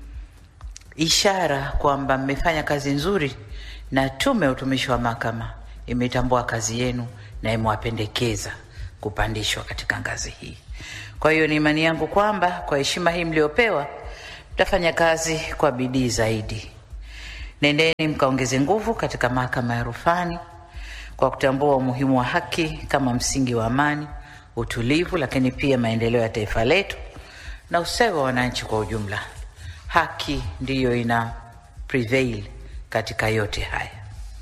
ishara kwamba mmefanya kazi nzuri na Tume ya Utumishi wa Mahakama imetambua kazi yenu na imewapendekeza kupandishwa katika ngazi hii. Kwa hiyo ni imani yangu kwamba kwa heshima hii mliopewa mtafanya kazi kwa bidii zaidi. Nendeni mkaongeze nguvu katika mahakama ya rufani kwa kutambua umuhimu wa haki kama msingi wa amani, utulivu, lakini pia maendeleo ya taifa letu na ustawi wa wananchi kwa ujumla. Haki ndiyo ina prevail katika yote haya.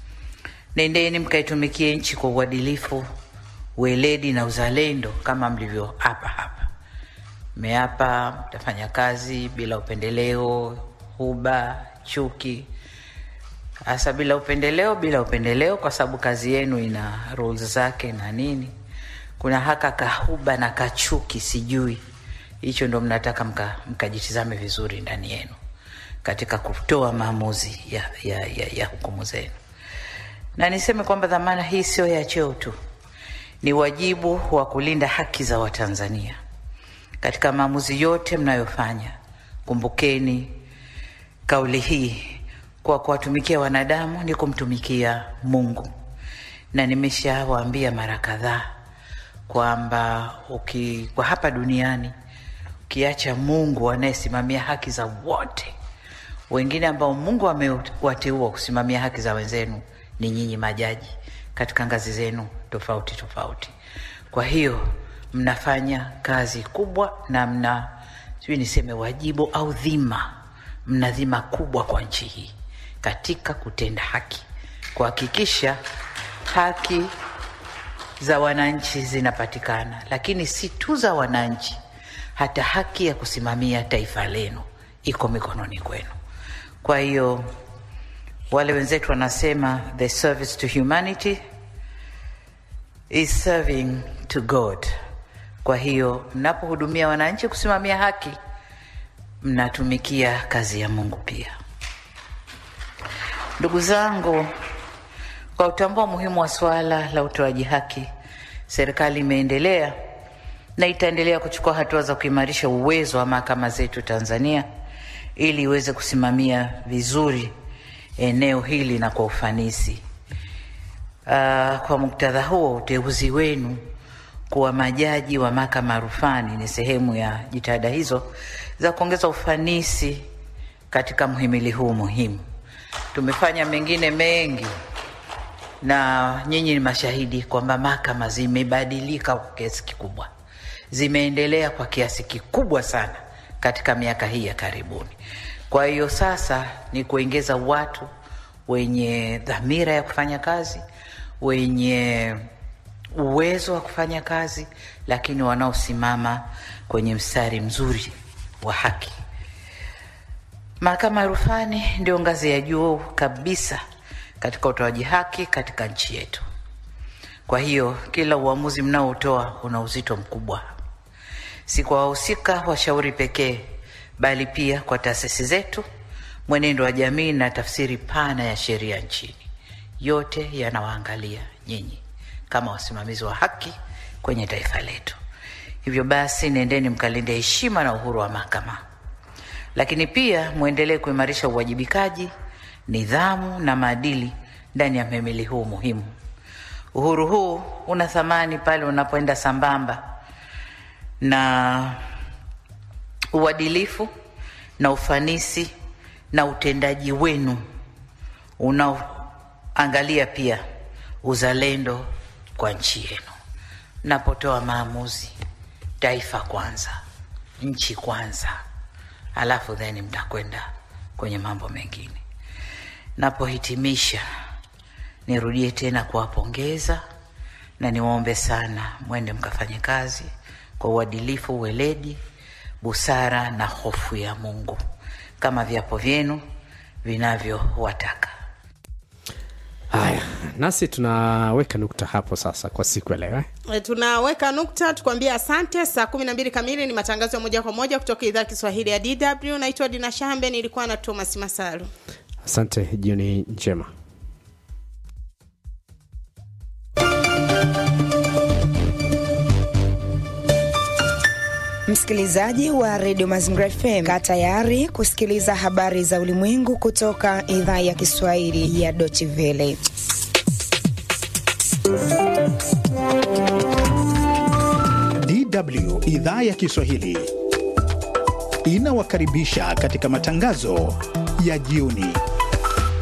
Nendeni mkaitumikie nchi kwa uadilifu, weledi na uzalendo kama mlivyoapa hapa. Mmeapa mtafanya kazi bila upendeleo, huba, chuki, hasa bila upendeleo, bila upendeleo, kwa sababu kazi yenu ina rules zake na nini. Kuna haka kahuba na kachuki, sijui hicho ndo mnataka mka- mkajitizame vizuri ndani yenu katika kutoa maamuzi ya, ya, ya, ya hukumu zenu. Na niseme kwamba dhamana hii sio ya cheo tu, ni wajibu wa kulinda haki za Watanzania katika maamuzi yote mnayofanya. Kumbukeni kauli hii, kwa kuwatumikia wanadamu ni kumtumikia Mungu, na nimeshawaambia mara kadhaa kwamba uki, kwa hapa duniani ukiacha Mungu anayesimamia haki za wote, wengine ambao Mungu amewateua kusimamia haki za wenzenu ni nyinyi majaji katika ngazi zenu tofauti tofauti. Kwa hiyo mnafanya kazi kubwa na mna sijui niseme wajibu au dhima, mna dhima kubwa kwa nchi hii katika kutenda haki, kuhakikisha haki za wananchi zinapatikana, lakini si tu za wananchi, hata haki ya kusimamia taifa lenu iko mikononi kwenu. Kwa hiyo wale wenzetu wanasema the service to humanity is serving to God. Kwa hiyo mnapohudumia wananchi, kusimamia haki, mnatumikia kazi ya Mungu pia. Ndugu zangu, kwa kutambua umuhimu wa suala la utoaji haki, serikali imeendelea na itaendelea kuchukua hatua za kuimarisha uwezo wa mahakama zetu Tanzania ili iweze kusimamia vizuri eneo hili na kwa ufanisi. Uh, kwa muktadha huo, uteuzi wenu kuwa majaji wa mahakama ya rufani ni sehemu ya jitihada hizo za kuongeza ufanisi katika mhimili huu muhimu. Tumefanya mengine mengi na nyinyi ni mashahidi kwamba mahakama zimebadilika kwa kiasi kikubwa, zimeendelea kwa kiasi kikubwa sana katika miaka hii ya karibuni. Kwa hiyo sasa ni kuongeza watu wenye dhamira ya kufanya kazi, wenye uwezo wa kufanya kazi, lakini wanaosimama kwenye mstari mzuri wa haki. Mahakama ya rufani ndio ngazi ya juu kabisa katika utoaji haki katika nchi yetu. Kwa hiyo kila uamuzi mnaotoa una uzito mkubwa, si kwa wahusika washauri pekee, bali pia kwa taasisi zetu, mwenendo wa jamii na tafsiri pana ya sheria nchini. Yote yanawaangalia nyinyi kama wasimamizi wa haki kwenye taifa letu. Hivyo basi, nendeni mkalinde heshima na uhuru wa mahakama, lakini pia mwendelee kuimarisha uwajibikaji, nidhamu na maadili ndani ya mhimili huu muhimu. Uhuru huu una thamani pale unapoenda sambamba na uadilifu na ufanisi na utendaji wenu unaoangalia pia uzalendo kwa nchi yenu. Mnapotoa maamuzi, taifa kwanza, nchi kwanza, alafu then mtakwenda kwenye mambo mengine. Napohitimisha, nirudie tena kuwapongeza na niwaombe sana mwende mkafanye kazi kwa uadilifu, uweledi, busara na hofu ya Mungu kama viapo vyenu vinavyowataka. Haya, nasi tunaweka nukta hapo sasa kwa siku ya leo eh? E, tunaweka nukta tukwambia asante. Saa kumi na mbili kamili ni matangazo ya moja kwa moja kutoka idhaa ya Kiswahili ya DW. Naitwa Dina Shambe, nilikuwa na Thomas Masalu. Asante, jioni njema. Msikilizaji wa redio Mazingira FM, kaa tayari kusikiliza habari za ulimwengu kutoka idhaa ya Kiswahili ya Deutsche Welle. DW idhaa ya Kiswahili inawakaribisha katika matangazo ya jioni.